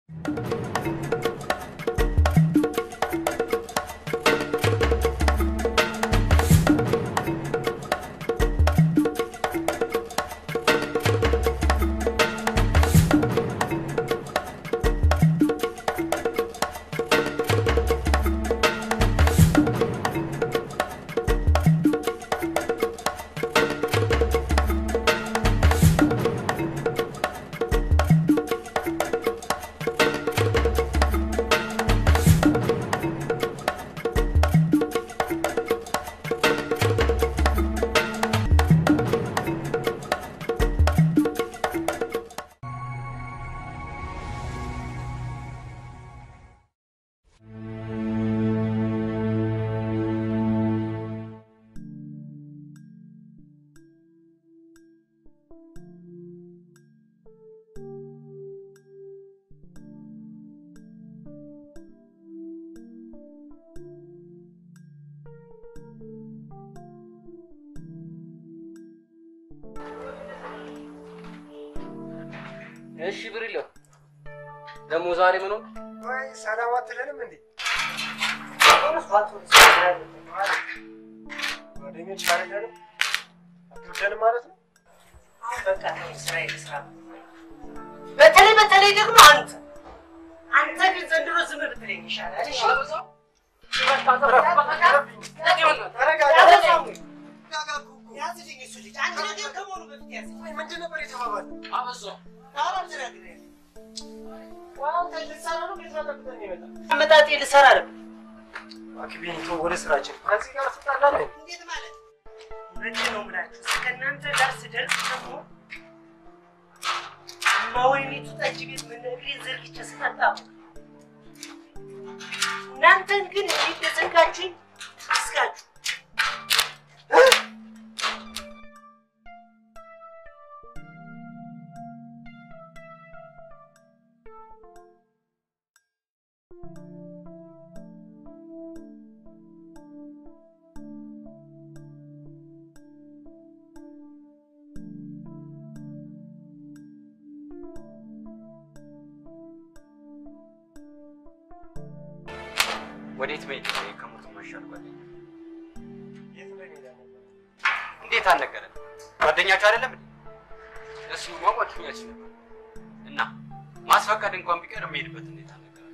እሺ ብሪሎ ደግሞ ዛሬ ምን ሆነ? ወይ ሰላም አትለንም እንዴ? ጓደኞች አይደለንም? አትወደንም ማለት ነው? በተለይ በተለይ ደግሞ አንተ አንተ ግን ዘንድሮ ዝም ብትለኝ ይሻላል። እሺ ያዝልኝ እሱ ልጅ አንድ ነገር ከመሆኑ በፊት ያዝልኝ። ወይ ምንድን ነበር የተባባልነው? አበዛው። ኧረ አልተናግረኝም። አንተ ልትሰራ ነው ቤት አጠብቀኝ ይመጣል። አመጣጤ ልሰራ ነው። እባክህ ቤኒቶ ወደ ስራችን ከዚህ ጋር ትጣላለህ? እንዴት ማለት እውነቴን ነው የምላችሁ። እስከ እናንተ ጋር ስደርስ ደግሞ እማወይኒቱ ጠጅ ቤት ምነግሬን ዘርግቼ ስጠጣ እናንተን ግን እንዴት እንደዘጋችሁኝ እስካችሁ ወዴት መሄድ ነው? ከሞት ማሻል ጓደኛ የት እንደሚሄድ አልነበረም። እንዴት አልነገረን? ጓደኛችሁ አይደለም እንዴ? እሱማ ጓደኛችን ነበር እና ማስፈቀድ እንኳን ቢቀር የሚሄድበት እንዴት አልነገረን?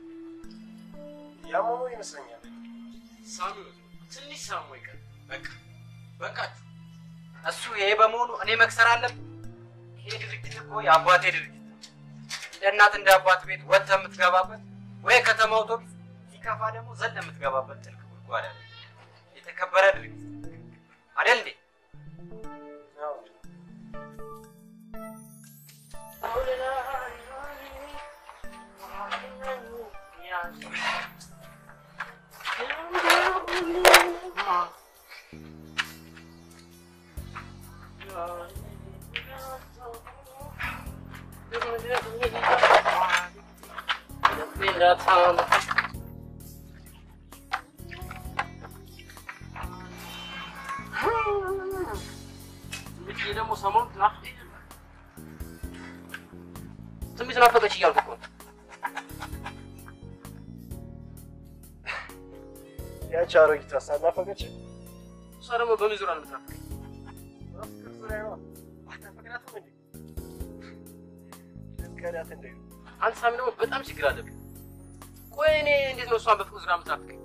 ያመመው ይመስለኛል። ሳሚ ትንሽ ሳሞ ይቀር። በቃ በቃችሁ። እሱ ይሄ በመሆኑ እኔ መክሰር አለብኝ? ይሄ ድርጅት እኮ የአባቴ ድርጅት ነው። እንደ እናት እንደ አባት ቤት ወጥተህ የምትገባበት ወይ ከተማ አውቶቡስ ሲከፋ ደግሞ ዘለ የምትገባበት ጥልቅ ጉድጓድ አለ። የተከበረ ድርጅት አይደል እንዴ? አዎ። ደግሞ ሰሞኑን ትናፍቅ ትንሽ ናፈቀች እያልኩ እኮ ነው። ያቺ አሮጊቷ ሳናፈቀች እሷ ደግሞ በምን ዙሪያ ነው የምትናፍቀኝ? ፍቅር ዙሪያ ነው። አታፈቅራትም እንዴ? ልትከዳት እንደ አንተ ሳሚ ደግሞ በጣም ችግር አለብኝ። ቆይ እኔ እንዴት ነው እሷን በፍቅር ዙሪያ የምትናፍቀኝ?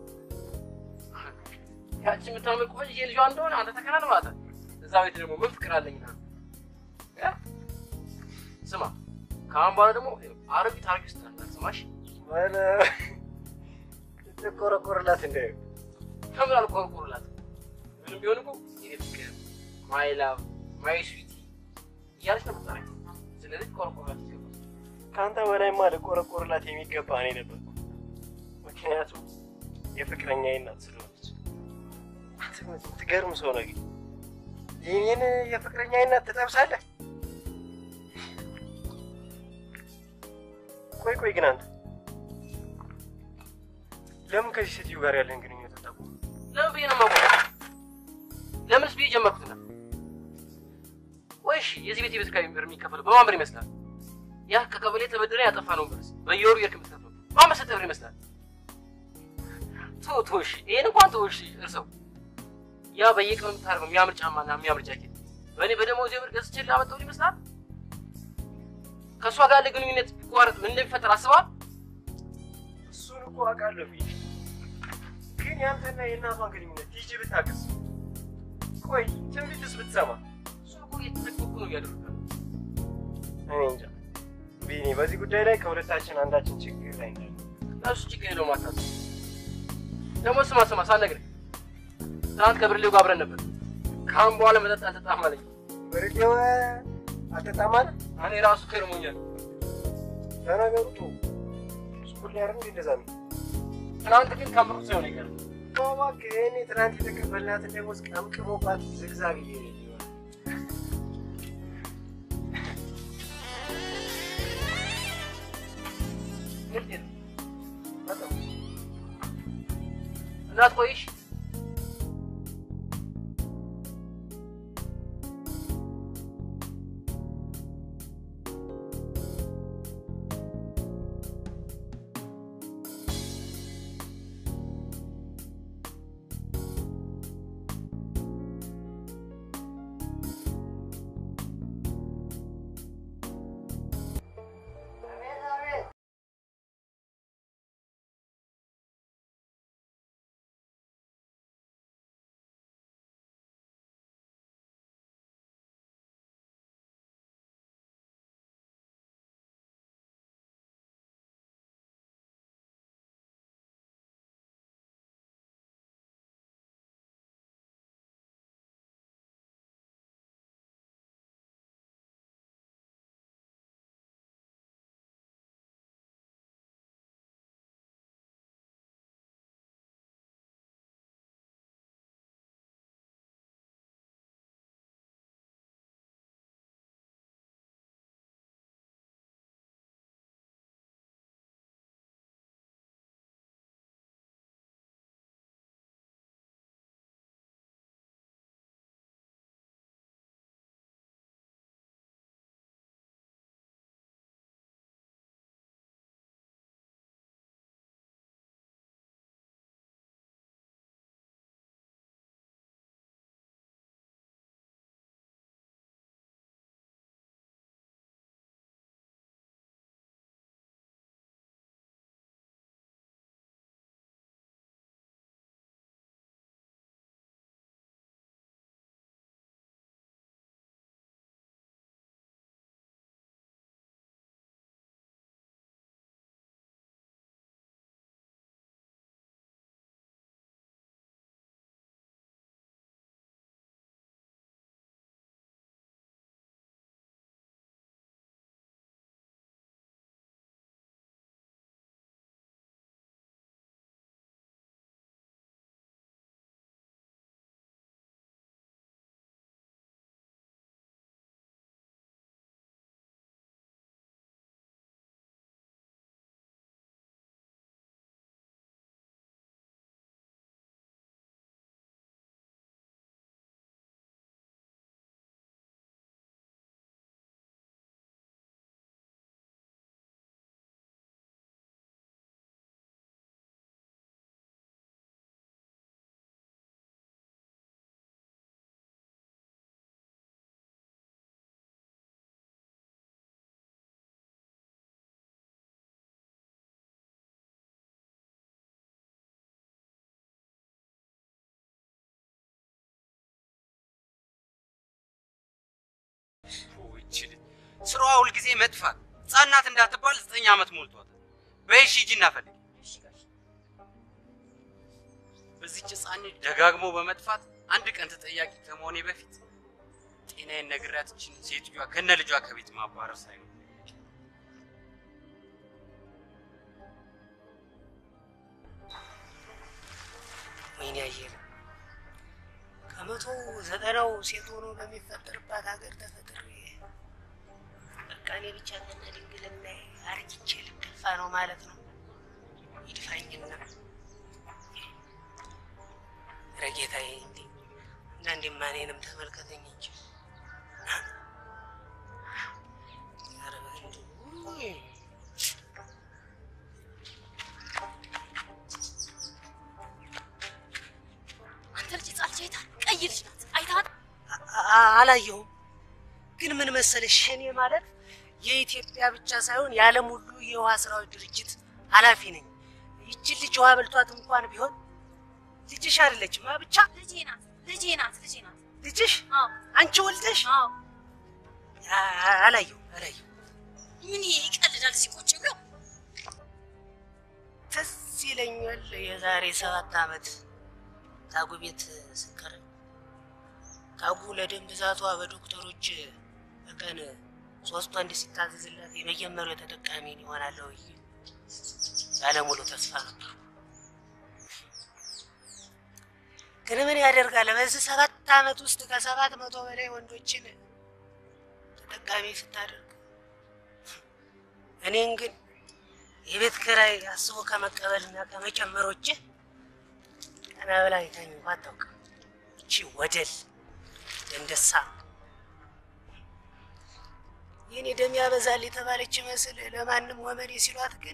ያቺ የምታምር ቆንጆ ልጇ እንደሆነ አንተ ተከናን ማለት ነው። እዛ ቤት ደግሞ ምን ፍቅር አለኝና እ? ስማ ከአሁን በኋላ ደግሞ አሮጊት አሮጊት ውስጥ እንዳትሰማሽ። ወለ ልትቆረቆርላት እንደ ከምን አልቆርቆርላት ምንም ቢሆን እኮ የኔ ፍቅር ማይ ላቭ ማይ ስዊቲ እያለች ነው የምትጠራኝ። ስለዚህ ቆርቆርላት ይገባል። ከአንተ በላይማ ልቆረቆርላት የሚገባ እኔ ነበርኩ። ምክንያቱም የፍቅረኛዬ እናት ስለሆነች። አንተ ግን የምትገርም ሰው ነው። ግን የኔን የፍቅረኛዬ እናት ትጠብሳለህ? ቆይ ቆይ ግን አንተ ለምን ከዚህ ሴትዮ ጋር ያለን ግንኙነት አታውቁም? ለምን ብዬ ነው የማውቀው? ለምንስ ብዬ ጀመርኩትና? ቆይ እሺ፣ የዚህ ቤት የቤት ኪራይ ብር የሚከፈለው በማን ብር ይመስላል? ያ ከቀበሌ ተበድረ ያጠፋ ነው ብርስ በየወሩ የርክ የምትከፍለው በአመት ስንት ብር ይመስላል? ተው ተው፣ እሺ ይሄን እንኳን ተው፣ እሺ እርሰው። ያ በየቀኑ የምታደርገው የሚያምር ጫማና የሚያምር ጃኬት በእኔ በደሞዝ ብር ገዝቼ ላመጣው ይመስላል? ከእሷ ጋር ያለ ግንኙነት ቢቋረጥ ምን እንደሚፈጠር አስበዋል? እሱን እኮ አውቃለሁ ፊት ግን ያንተና የእናቷን ግንኙነት ቲጂ ብታውቅስ? ቆይ ትንቢትስ ብትሰማ? እሱን እኮ እየተጠቀቁ ነው እያደረገ እኔ እንጃ ቢኒ፣ በዚህ ጉዳይ ላይ ከሁለታችን አንዳችን ችግር ላይ እንዳለ እሱ ችግር የለውም አታስብ። ደግሞ ስማ ስማ ሳልነግርህ ትናንት ከብርሌው ጋር አብረን ነበር። ከአሁን በኋላ መጠጥ አልጠጣም አለኝ። ብርሌው አልጠጣም አለ። እኔ ራሱ ከርሞኛል። ለነገሩ ቶ ስኩል ላይ አይደል እንደዛ ነው። ትናንት ግን ከምሩ ሳይሆን ይቀር እባክህ እኔ ትናንት የተቀበልናትን ደሞዝ ቀምቅሞባት ዝግዛግ እየሄደ ይሆናል። እናት ቆይሽ ስራዋ ሁልጊዜ መጥፋት፣ ህጻናት እንዳትባል ዘጠኝ ዓመት ሞልቷታል። በይሽ ሂጂ እናፈልግ። በዚህች ህጻን ልጅ ደጋግሞ በመጥፋት አንድ ቀን ተጠያቂ ከመሆኔ በፊት ጤናዬን ነግሬያት ይችን ሴትዮዋ ከነ ልጇ ከቤት ማባረር ሳይሆን ወይኔ አየለ ከመቶ ዘጠናው ሴት ሆኖ በሚፈጠርባት ሀገር ተፈጥሬ በቃ እኔ ብቻ ከነ ድንግልና አርጅቼ ልደፋ ነው ማለት ነው። ይድፋኝና ረጌታዬ እንዲ አንዳንዴማ እኔንም ተመልከተኝ እንጂ ኧረ እንደው ቀይ ልጅ ናት። አይታት አ- አላየሁም። ግን ምን መሰለሽ እኔ ማለት የኢትዮጵያ ብቻ ሳይሆን የዓለም ሁሉ የውሃ ስራዎች ድርጅት ኃላፊ ነኝ። ይችን ልጅ ውሃ በልቷት እንኳን ቢሆን ልጅሽ አይደለችም አ ብቻ ልጄ ናት። ልጄ ናት። ልጄ ናት። ልጅሽ አዎ አንቺ ወልደሽ አዎ። አ- አላየሁም አላየሁም። ምን ይቀልዳል እዚህ ቁጭ ብሎ? ትዝ ይለኛል የዛሬ ሰባት ዓመት ታጉ ቤት ስንቀር ታጉ ለደም ብዛቷ በዶክተሮች በቀን ሶስት ወንድ ሲታዘዝላት የመጀመሪያው ተጠቃሚ ይሆናለሁ ብዬ ባለሙሉ ተስፋ ነበር። ግን ምን ያደርጋል በዚህ ሰባት ዓመት ውስጥ ከሰባት መቶ በላይ ወንዶችን ተጠቃሚ ስታደርግ እኔን ግን የቤት ኪራይ አስቦ ከመቀበልና ከመጨመር ውጭ ቀና ብላ አይታኝ እንኳ አታውቅም። እቺ ወደል ደንደሳ የኔ ደም ያበዛል የተባለች መስል ለማንም ወመኔ ሲሏት ግን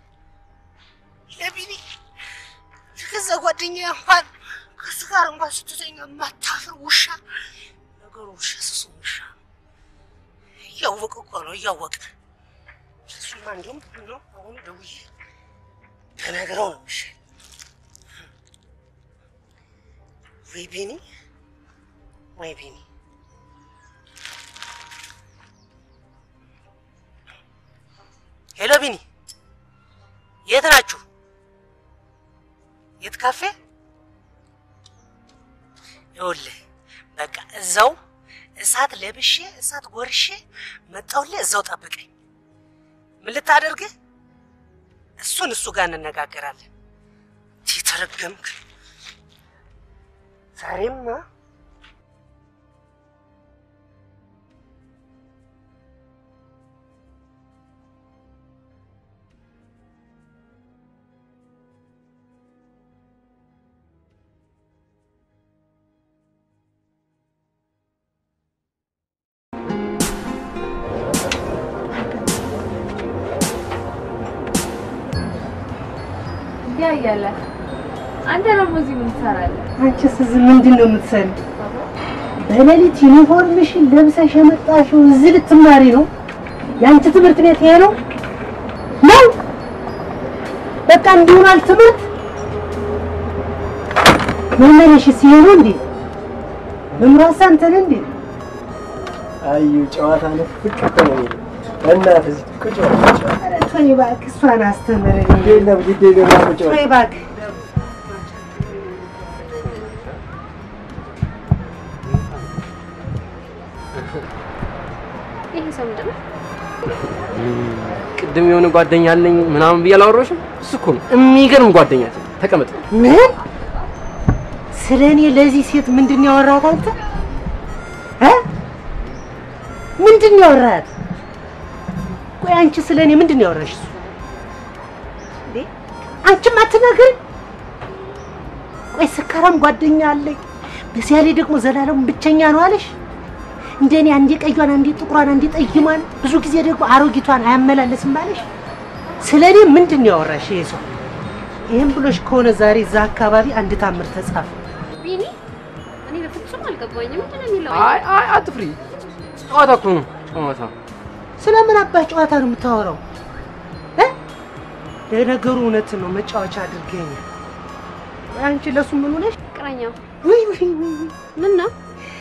ለቢኒ ከዛ ጓደኛ እንኳን ከሱ ጋር እንኳን ስትተኛ የማታፍር ውሻ ነገሩ ውሻ ስሱ ውሻ እያወቀ እኮ ነው እያወቀ እሱማ እንዲሁም ነው አሁን ደውዬ ተነግረው ነው የሚሻል። ወይ ቢኒ ወይ ቢኒ ሄሎ ቢኒ የት ናችሁ? የት ካፌ? ይኸውልህ በቃ እዛው እሳት ለብሼ እሳት ጎርሼ መጣሁልህ። እዛው ጠብቀኝ። ምን ልታደርግ? እሱን እሱ ጋር እንነጋገራለን። ተረገምክ ዛሬማ ያ እያለ አንተ ደግሞ እዚህ ምን ትሰራለህ? አንቺስ እዚህ ምንድን ነው የምትሰሪ? በሌሊት ዩኒፎርምሽን ለብሰሽ የመጣሽው እዚህ ልትማሪ ነው? የአንቺ ትምህርት ቤት ይሄ ነው ነው? በቃ እንዲሆናል ትምህርት መመለሽስ ይሄ ነው እንዴ? መምራሳ አንተ ነህ እንዴ? አዩ ጨዋታ ነው ፍቅር ነው እናት እዚህ ቁጭ በል ቁጭ በል። ኧረ ተወኝ እባክህ፣ እሷን አስተምረኝ። ግድ የለም ግድ የለም ና ቁጭ በል ተወኝ እባክህ። ይሄ ሰው ምንድን ነው? ቅድም የሆነ ጓደኛ አለኝ ምናምን ብዬ አላወራሁሽም? እሱ እኮ ነው የሚገርም ጓደኛ። ተቀመጥ። ምን ስለ እኔ ለዚህ ሴት ምንድን ነው ያወራሃት አንተ እ ምንድን ነው ያወራሃት? ቆይ አንቺ ስለ እኔ ምንድን ነው ያወራሽ? እሱ እንዴ አንቺም አትነግሪኝ? ቆይ ስካራም ጓደኛ አለኝ፣ በዚያ ላይ ደግሞ ዘላለም ብቸኛ ነው አለሽ? እንደኔ አንዴ ቀዩን አንዴ ጥቁሯን አንዴ ጠይሟን ብዙ ጊዜ ደግሞ አሮጊቷን አያመላለስም አለሽ? ስለ እኔ ምንድን ነው ያወራሽ ይሄ ሰው? ይህም ብሎሽ ከሆነ ዛሬ እዛ አካባቢ አንድ ታምር ተጻፈ። ቢኒ እኔ በፍጹም አልገባኝም። ምንድን ነው የሚለው? አይ አይ አትፍሪ። ጨዋታ እኮ ነው ጨዋታ። ስለምን አባህ ጨዋታ ነው የምታወራው? እ? ለነገሩ እውነት ነው መጫወቻ አድርገኛል። አንቺ ለሱ ምን ሆነሽ? ፍቅረኛው ውይ ውይ ውይ ውይ፣ ምን ነው?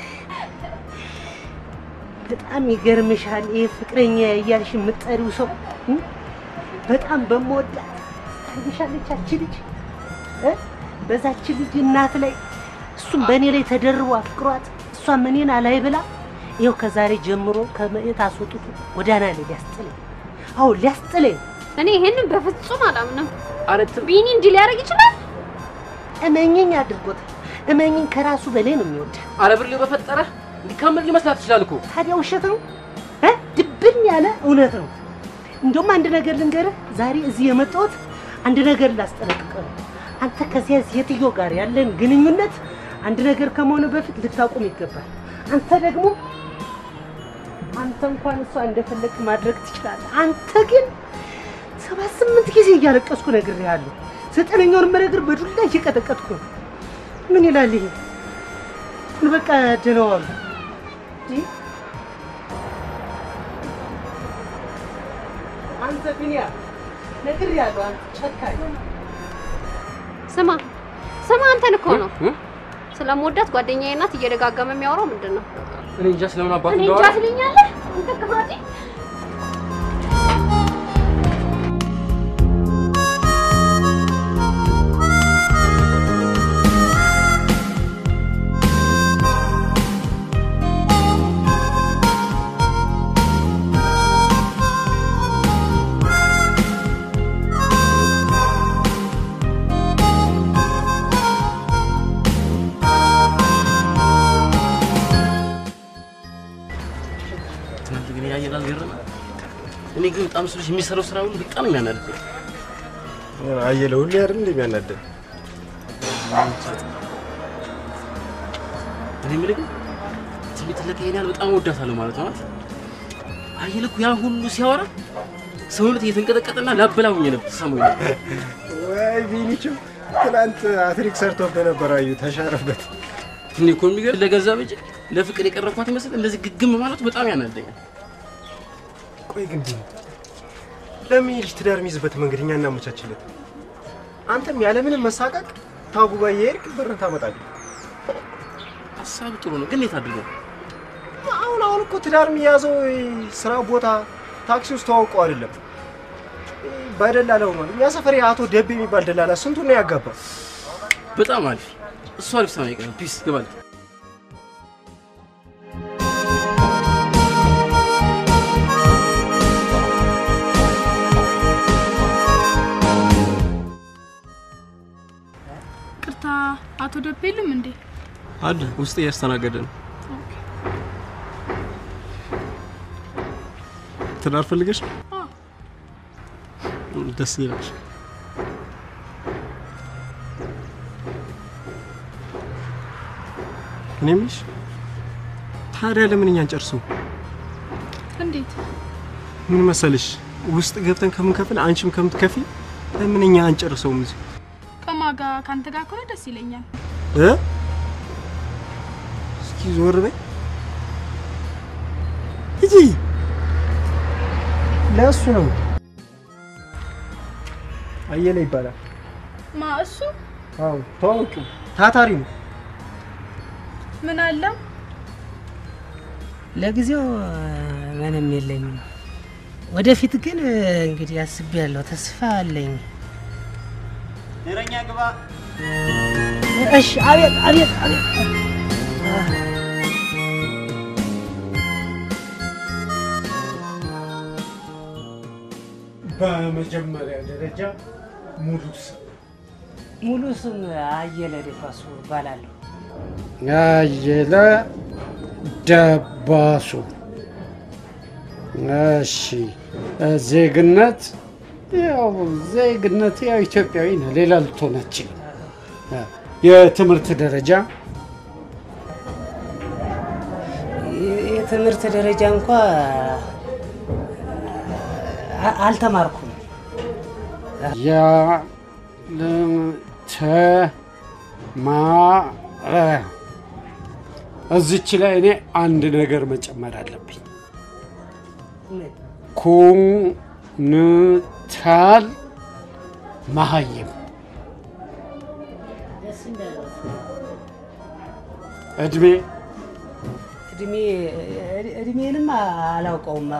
በጣም ይገርምሻል። ይሄ ፍቅረኛ እያልሽ የምትጠሪው ሰው እ? በጣም በመወዳት ታይሻለች አቺ ልጅ እ? በዛች ልጅ እናት ላይ እሱም በእኔ ላይ ተደርቦ አፍቅሯት እሷም እኔን አላይ ብላ ይኸው ከዛሬ ጀምሮ ከመሬት አስወጥቶ ጎዳና ላይ ሊያስጥለኝ፣ አዎ ሊያስጥለኝ። እኔ ይሄንን በፍጹም አላምንም። ኧረ ት- ቢኒ እንዲህ ሊያደርግ ይችላል? እመኝኝ አድርጎታል። እመኝኝ ከራሱ በላይ ነው የሚወድ። ኧረ ብር በፈጠረ እንዲካመል ሊመስላት ይችላል እኮ። ታዲያ ውሸት ነው እ? ድብን ያለ እውነት ነው። እንደውም አንድ ነገር ልንገርህ፣ ዛሬ እዚህ የመጣሁት አንድ ነገር ላስጠነቅቅህ ነው። አንተ ከዚያ ሴትዮ ጋር ያለን ግንኙነት አንድ ነገር ከመሆኑ በፊት ልታቆም ይገባል። አንተ ደግሞ አንተ እንኳን እሷ እንደፈለግ ማድረግ ትችላለህ። አንተ ግን ሰባት ስምንት ጊዜ እያለቀስኩ ነግሬሃለሁ። ዘጠነኛውን መነግር በዱላ እየቀጠቀጥኩ ነው። ምን ይላል ይሄ? በቃ ደህና ዋሉ። እንዴ አንተ ቢኒያ ነግሬሃለሁ። አንተ ጨካኝ ስማ ስማ፣ አንተን እኮ ነው ስለምወዳት ጓደኛዬ ናት እየደጋገመ የሚያወራው ምንድን ነው? እኔ እንጃ ስለምን አባት እኔ እንጃ እንደዋለ ትለኛለህ አንተ ክፋቴ። ትናንት ግን ያየን አልገረመ። እኔ ግን በጣም ስልሽ የሚሰራው ስራ ሁሉ በጣም የሚያናድደኝ አየለ ሁሌ አይደል እንደሚያናደድ እኔ የምልህ ግን ትንቢት ለቀ ይሄን ያህል በጣም እወዳታለሁ ማለት ነው አይደል? አየለ እኮ ያን ሁሉ ሲያወራ ሰውነት እየተንቀጠቀጠና ላበላሁኝ ነበር ሰሞኑን ነበር። ወይ ቢኒቸው ትናንት አትሪክ ሰርቶብህ ነበር። አዩ ተሻረበት። እኔ እኮ የሚገርም ለገንዘብ እንጂ ለፍቅር የቀረብኳት ይመስል እንደዚህ ግግም ማለቱ በጣም ያናደኛል። ቆይ ግን ቢኒ ለምን ይህ ልጅ ትዳር የሚይዝበት መንገድ እኛ እናመቻችለት? አንተም ያለምንም መሳቀቅ ታጉባ የሄድክ ብርን ታመጣለህ። ሀሳብ ጥሩ ነው፣ ግን የት አድርገው አሁን አሁን እኮ ትዳር የሚያዘው ስራ ቦታ ታክሲ ውስጥ ተዋውቀው አይደለም በደላላ ሆኗል። እኛ ሰፈር አቶ ደቤ የሚባል ደላላ ስንቱን ነው ያጋባ። በጣም አሪፍ። እሱ አሪፍ ሰው ነው የቀረው። ፒስ ግባል። ቅርታ አቶ ደቤ የሉም እንዴ? አለ ውስጥ እያስተናገደ ነው። ትዳር ፈልገሽ ነው? ደስ ይላል። እኔ የምልሽ ታዲያ ለምን እኛን ጨርሱ? እንዴት? ምን መሰልሽ ውስጥ ገብተን ከምንከፍል አንቺም ከምትከፊ ለምን እኛ አንጨርሰውም እዚህ ከማጋ ከአንተ ጋር ከሆነ ደስ ይለኛል። እ እስኪ ዞር በይ ሂጂ። ለእሱ ነው አየለ ይባላል። ማ እሱ አዎ ታዋቂው ታታሪ ነው። ምን አለው? ለጊዜው ምንም የለኝም። ወደፊት ግን እንግዲህ አስቤያለሁ፣ ተስፋ አለኝ። እረኛ ግባ። እሺ፣ አቤት አቤት አቤት። በመጀመሪያ ደረጃ ሙሉ ስም ሙሉ ስም አየለ ደፋሱ እባላለሁ። አየለ ደባሱ። እሺ፣ ዜግነት ያው ዜግነት ያው ኢትዮጵያዊ ነው፣ ሌላ ልትሆን አትችልም። የትምህርት ደረጃ የ- የትምህርት ደረጃ እንኳ አ- አልተማርኩም። ያልተማረ እዚች ላይ እኔ አንድ ነገር መጨመር አለብኝ። ኩንታል መሀይም ደስ እንዳለት እድሜ እድሜ እድሜንም አላውቀውም።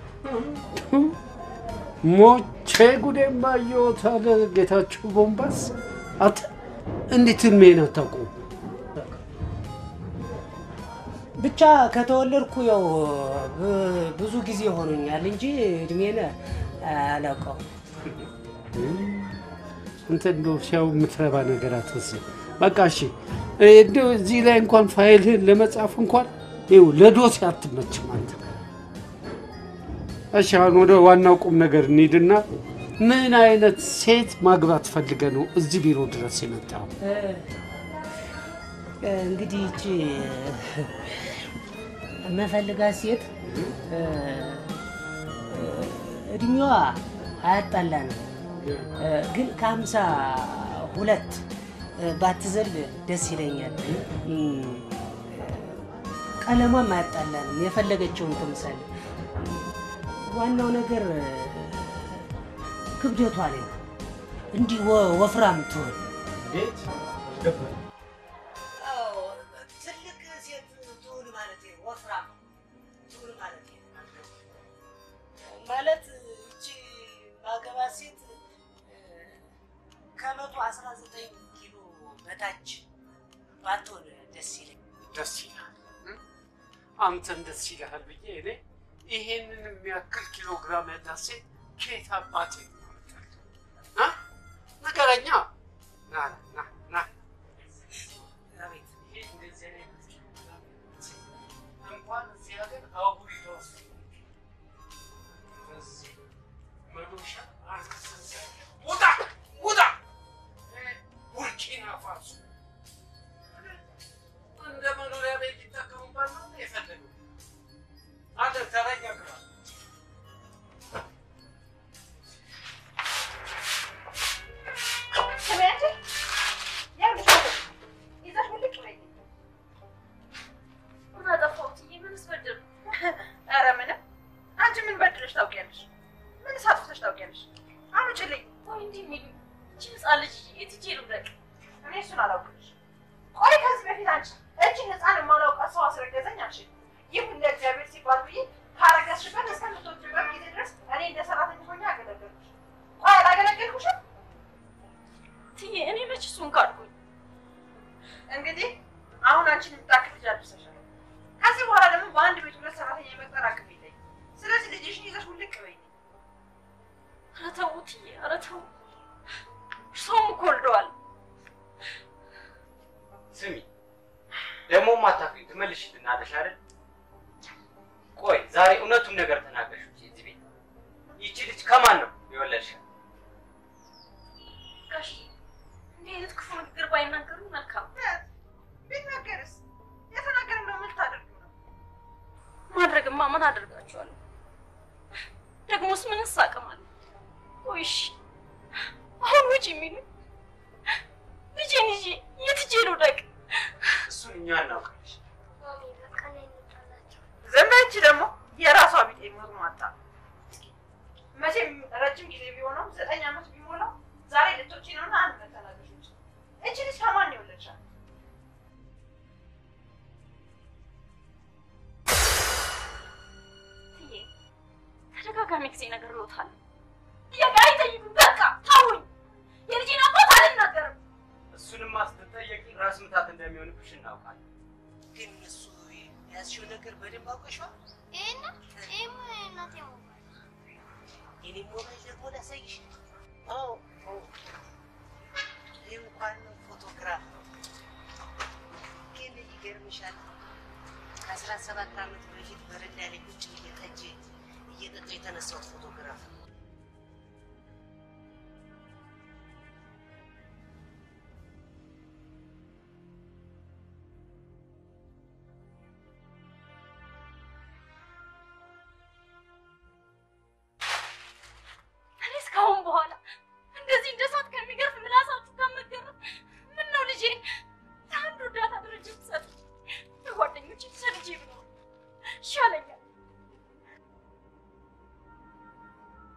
ሞቼ ጉዴን ባየሁት አለ ጌታቸው ቦምባስ። አት እንዴት እድሜን አታውቁም? ብቻ ከተወለድኩ ያው ብ- ብዙ ጊዜ ሆኖኛል እንጂ እድሜን አላውቀውም። አንተ እንደው ሲያው የምትረባ ነገር አትመስል። በቃ እሺ፣ እንደው እዚህ ላይ እንኳን ፋይልህን ለመጻፍ እንኳን ይኸው ለዶሴ አትመችም አንተ። እሺ፣ አሁን ወደ ዋናው ቁም ነገር እንሂድና ምን አይነት ሴት ማግባት ፈልገ ነው እዚህ ቢሮ ድረስ የመጣው? እ፣ እንግዲህ ይቺ የምፈልጋት ሴት እ፣ እድሜዋ አያጣላንም፣ እ፣ ግን ከሀምሳ ሁለት ባትዘል ደስ ይለኛል። እም፣ ቀለሟም አያጣላንም። የፈለገችውን ትምሰል። ዋናው ነገር ክብደቷ ላይ ነው። እንዲህ ወ- ወፍራም ትሆን እንዴት ትልቅ ሴት ትሁን ማለት ወፍራም ትሁን ማለት ማለት እቺ ማገባ ሴት ከመቶ አስራ ዘጠኝ ኪሎ በታች ባትሆን ደስ ይለኝ። ደስ ይላል። እ? አንተን ደስ ይልሃል ብዬ እኔ ይሄንን የሚያክል ኪሎ ግራም ያላት ሴት ከየት አባቴ ታመጣለህ? እ? ንገረኛ። ና ና ና አቤት ይሄ እንደዚህ አይነት ኪሎ ግራም ያላት ሴት እንኳን እዚህ ሀገር አህጉሪቷ ውስጥ በዚህ መዶሻ አልተሰዘ ውጣ ውጣ ቡርኪና ፋሶ እንደ መኖሪያ ቤት ሊጠቀሙባት ነው የፈለገው። አንተ ተረኛ ግራ ስሚ አንቺ፣ ይኸውልሽ ወደ ይዘሽ ውልቅ በይ። ምን አጠፋሁት? ምንስ በደልኩ? ኧረ ምንም። አንቺ ምን በድለሽ ታውቂያለሽ? ምን ሳጥፍተሽ ታውቂያለሽ? አምጪልኝ። ቆይ እንዲህ የሚሉኝ ይህቺ ህፃን ልጅ የት ሂጄ ልውደቅ? እኔ እሱን አላውቅልሽ። ቆይ ከዚህ በፊት አንቺ እችን ህፃን የማላውቃት ሰው አስረገዘኝ አልሽ። ይሁን ለእግዚአብሔር ሲባል ብዬ ካረገዝሽበት እስከምትወጪበት ጊዜ ድረስ እኔ እንደ ሰራተኛ ሆኜ አገለገልኩሽ። ቆይ አላገለገልኩሽም? ትዬ እኔ መች እሱን ካድኩኝ? እንግዲህ አሁን አንቺን የምታክል ልጅ አድርሰሻል። ከዚህ በኋላ ደግሞ በአንድ ቤት ሁለት ሰራተኛ የመቅጠር አቅም የለኝም። ስለዚህ ልጅሽን ይዘሽ ውልቅ በይ። ኧረ ተው ትዬ፣ ኧረ ተው። እርሶም እኮ ወልደዋል። ስሚ ደግሞ ማታውቂው ትመልሽልናለሽ አይደል? ቆይ ዛሬ እውነቱን ነገር ተናገርሽ እንጂ እዚህ ቤት ይቺ ልጅ ከማን ነው የወለድሻት? ጋሽ እንዲህ አይነት ክፉ ንግግር ባይናገሩ መልካም። ቢናገርስ የተናገር ነው ምን ታደርጊ ነው? ማድረግማ ምን አደርጋችኋለሁ? ደግሞስ ምንስ አቅም አለ? ቆይ እሺ አሁን ውጭ የሚሉ ልጄን ይዤ የት ሂጄ ልውደቅ? እሱን እኛ እናውቃለሽ። ዝም በይ። ይቺ ደግሞ የራሷ ቢጤ ሞርሟጣ። መቼም ረጅም ጊዜ ቢሆነው ዘጠኝ ዓመት ቢሞላው ዛሬ ልጆች ነውና አንድ መተናገሽ ውጭ እቺ ልጅ ከማን ነው የወለድሻት? ትዬ ተደጋጋሚ ጊዜ ነገር ልዎታል። ጥያቄ አይጠይቁም። በቃ ታውኝ። የልጄን አባት አልናገርም። እሱንማ ስትጠየቂ ራስ ምታት እንደሚሆንብሽ እናውቃለን። ግን እሱ ያዝሽው ነገር በደንብ አውቀሽዋል። ይሄን ይሄም እናቴ ሞባይል የኔ ሞባይል ደግሞ ላሳይሽ። አዎ አዎ። ይህ እንኳን ፎቶግራፍ ነው። ግን ይገርምሻል ከአስራ ሰባት ዓመት በፊት በረንዳ ላይ ቁጭ ብዬ ጠጅ እየጠጣሁ የተነሳሁት ፎቶግራፍ ነው። እኔ እስካሁን በኋላ እንደዚህ እንደ እሳት ከሚገርፍ ምላሳችሁ ጋር መገረፍ ምን ነው ልጄን ለአንድ እርዳታ ድርጅት ሰጥ ለጓደኞች ሰልጄ ብኖር ይሻለኛል።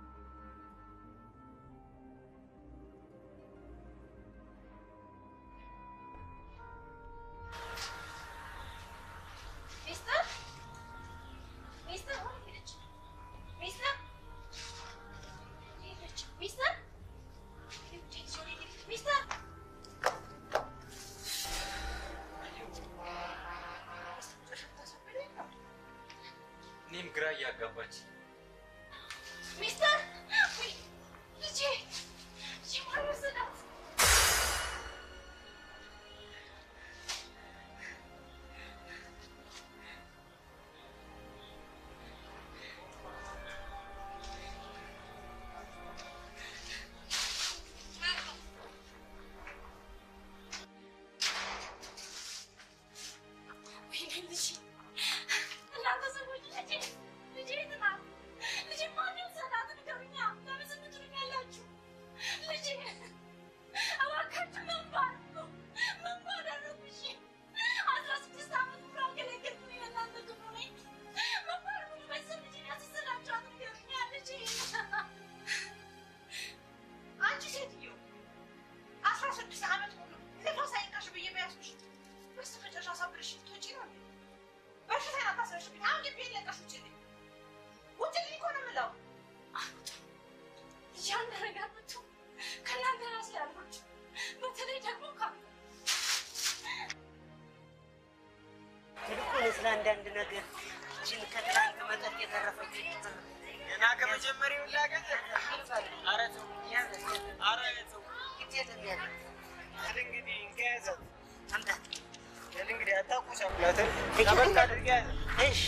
ስለ አንዳንድ ነገር እችን ከትላንት መጠጥ የተረፈች ገና ከመጀመሪያው ላገኘ ኧረ ተው ኧረ ተው በል እንግዲህ እንካ ያዛት በል እንግዲህ አታቁሳቁላትን ጠበቅ አድርገህ ያዛት እሺ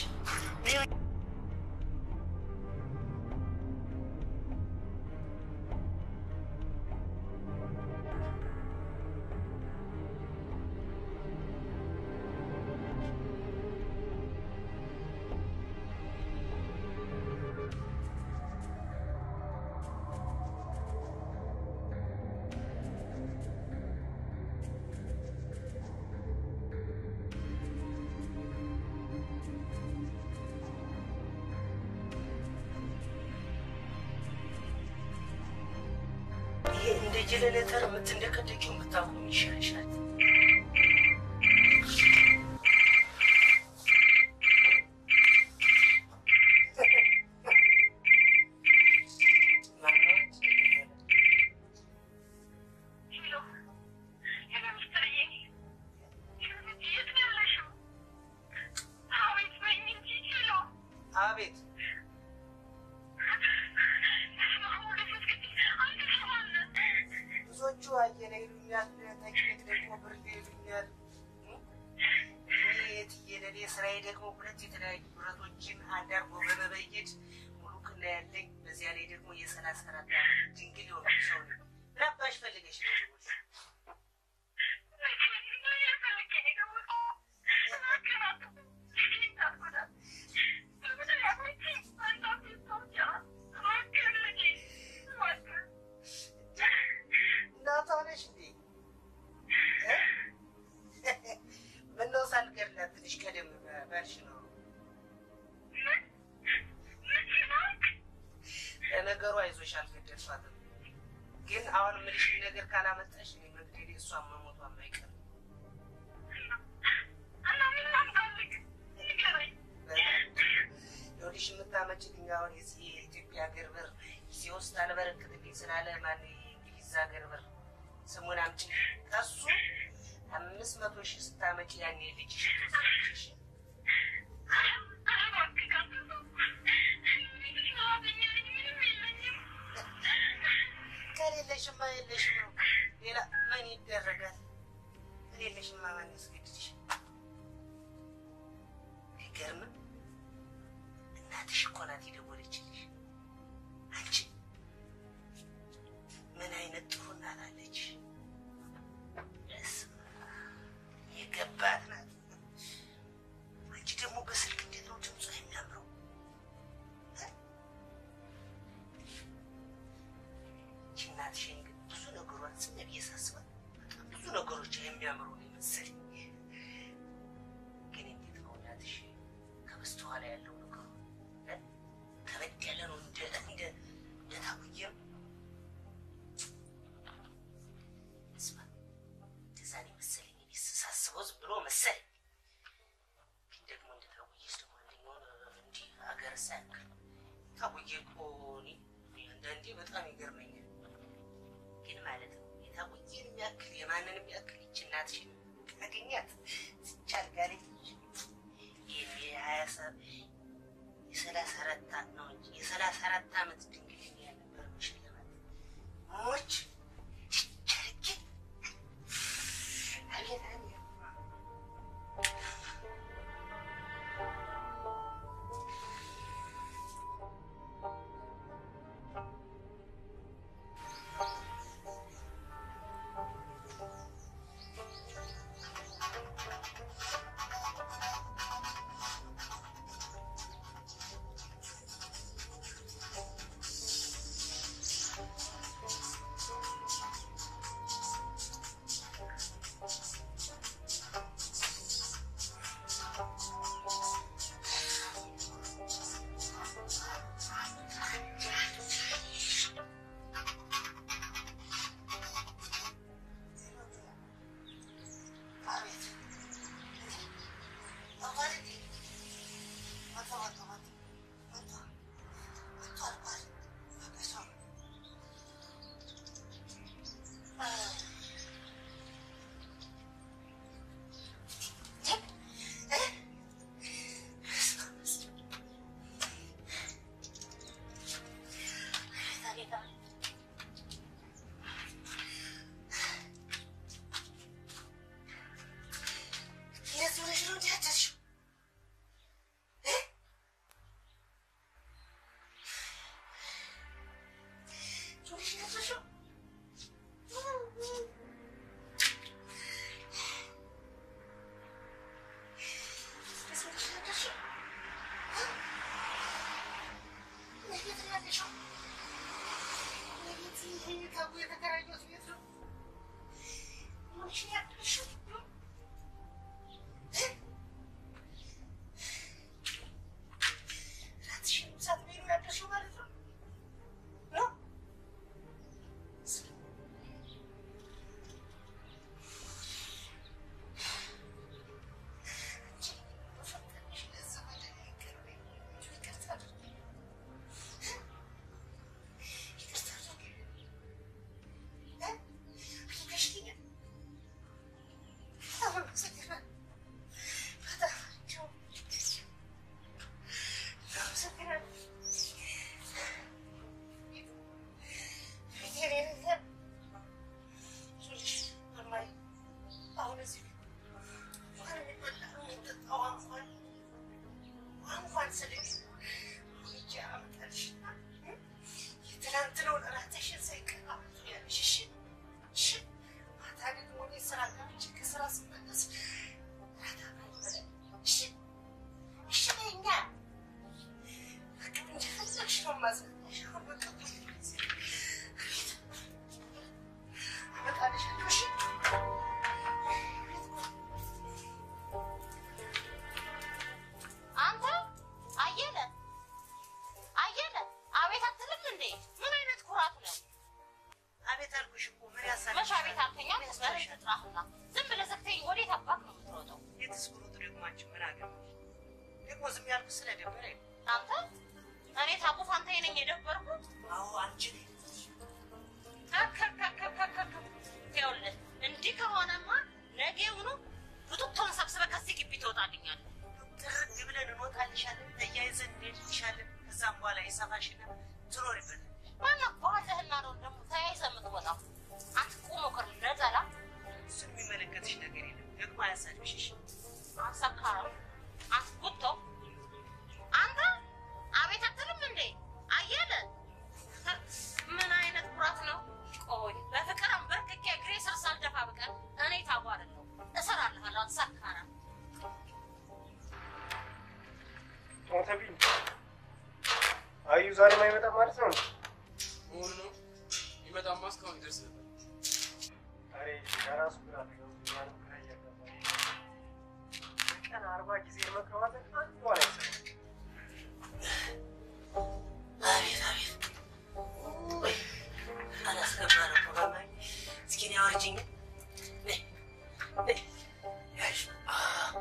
ይሄ እንደ ጀነሬተር የምትንደቀደቂው የምታቆም ይሻልሻል። አቤት ብዙዎቹ አየለ ይሉኛል፣ ተኪቤት ደግሞ ብርድ ይሉኛል። እኔ የትየለሌ ስራዬ ደግሞ ሁለት የተለያዩ ብረቶችን አንድ አርጎ በመበየድ ሙሉ ክና ያለኝ፣ በዚያ ላይ ደግሞ የሰላሳ አራት ዓመት ድንግል የሆኑ ሰው ነኝ። ምን አባሽ ፈልገሽ ነው ደግሞ? እናቷ ነሽ እንዴ? እ? ምነው ሳልገድላት ትንሽ ቀደም ባልሽ ነው። ለነገሩ አይዞሽ አልገደልኳትም፣ ግን አሁን የምልሽን ነገር ካላመጣሽ እኔ መግደሌ እሷን መሞቷን አይቀርም። ይኸውልሽ የምታመጭልኝ አሁን የዚህ የኢትዮጵያ ሀገር ብር ጊዜ ውስጥ አልበረክትልኝ ስላለ ማን የእንግሊዝ ሀገር ብር ስሙን አምጪ ከሱ አምስት መቶ ሺህ ስታመጪ ያኔ ልጅሽ ትወስጃለሽ። ከሌለሽማ የለሽም ነው። ሌላ ምን ይደረጋል? ከሌለሽማ ማን ያስገድድሽ? አይገርምም? እናትሽ እኮ ናት የደወለችልሽ። አንቺ ምን አይነት ጥሩ እናት አለች! በስመ አብ የገባት ናት። አንቺ ደግሞ በስልክ እንዴት ነው ድምጿ የሚያምረው! ይህች እናትሽን ግን ብዙ ነገሯን ዝም ብዬ ሳስባት በጣም ብዙ ነገሮች የሚያምሩ ነው የመሰለኝ። ግን እንዴት ነው እናትሽ ከበስተኋላ ያለው ነገሩ እ? ከበድ ያለ ነው እንደ እንደ እንደ ታውዬ ነው። ስማ እንደዛ ነው የመሰለኝ እኔ ሳስበው ዝም ብሎ መሰለኝ። ግን ደግሞ እንደ ታውዬስ ደግሞ አንደኛውን እንዲህ ሀገር ሳያክል ታውዬ እኮ እኔ አንዳንዴ በጣም ይገርመኛል። ግን ማለት ነው የታውዬን የሚያክል የማንንም የሚያክል ይች እናትሽን ካገኛት ዝች አልጋ ላይ ይህን የሀያ ሰ- የሰላሳ አራት ዓመት ነው እንጂ የሰላሳ አራት ዓመት ድንግልና ያልነበር መሸለማት ሞች ቸርጌ አቤት አቤት እ ከቡ የተከራየሁት ቤት ነው። ሆንሽ ያደርሽው ራትሽንም ሳትበይ ነው ያደርሽው ማለት ነው ነው አሁን እዚህ እንኳን የሚበላ የሚጠጣው እንኳን እንኳን ስልሽ ሂጅ አመጣልሽና የትናንትናውን እራትሽን ሳይቀር አምጥያለሽ። እሺ እሺ። ማታ ደግሞ እኔ ስራ ገብቼ ከስራ ስመለስ እራት አብረን እንበላለን። እሺ እሺ በይኛ። በቃ እንደፈለግሽ ነው የማዝናናሽ። አሁን በቃ አመጣልሻለሁ። እሺ አንተ አየለ አየለ፣ አቤት አትልም እንዴ? ምን አይነት ኩራት ነው? አቤት አልኩሽ እኮ ምን ያሳል መቼ አቤት አልከኝ? አንተ በሬ ትጥራህና ዝም ብለህ ዘግተኝ ወዴት አባት ነው የምትሮጠው? የትስ ብሮጥ ደግሞ አንቺ ምን አገባሽ? ደግሞ ዝም ያልኩት ስለደበረኝ ነው። አንተ እኔ ታቁፍ አንተ ነኝ የደበርኩት? አዎ አንቺ ነኝ። ከከከከከከ ይኸውልህ እንዲህ ከሆነማ ነገውኑ ቡቱቶን ሰብስበህ ከዚህ ግቢ ትወጣልኛለህ። ጥርግ ብለን እንወጣልሻለን፣ ተያይዘን እንሄድልሻለን። ከዛም በኋላ የሰፋሽና ትኖሪበት ማነው ባለህና ነው ደግሞ ተያይዘህ የምትወጣው? አንተ ቁሞ ቅር ነጠላ እሱን የሚመለከትሽ ነገር የለም። ደግሞ አያሳድብሽ። እሺ? አንሰካራም አንተ ጉቶ አንተ አቤት አትልም እንዴ አየለ ምን አይነት ኩራት ነው ቆይ በፍቅር አንበርክኬ እግሬ ስር ሳልደፋ በቀር እኔ ታዋርለው እሰራልሃለሁ አንተ ሰካራም ሞተብኝ። አዩ ዛሬ ማይመጣ ማለት ነው። መሆኑ ነው ይመጣማ እስካሁን ይደርስ ነበር። ዛሬ ከራሱ ግራ ተገብቶኛል። ግራ እያጋባኝ ነው። በቀን አርባ ጊዜ መከባበል አንድ በኋላ አይሰማም። አቤት አቤት ውይ፣ አላስገባ ነው እኮ ገባኝ። እስኪ እኔ አውርጂኝ። ነይ፣ ነይ፣ ያዥ። አዎ፣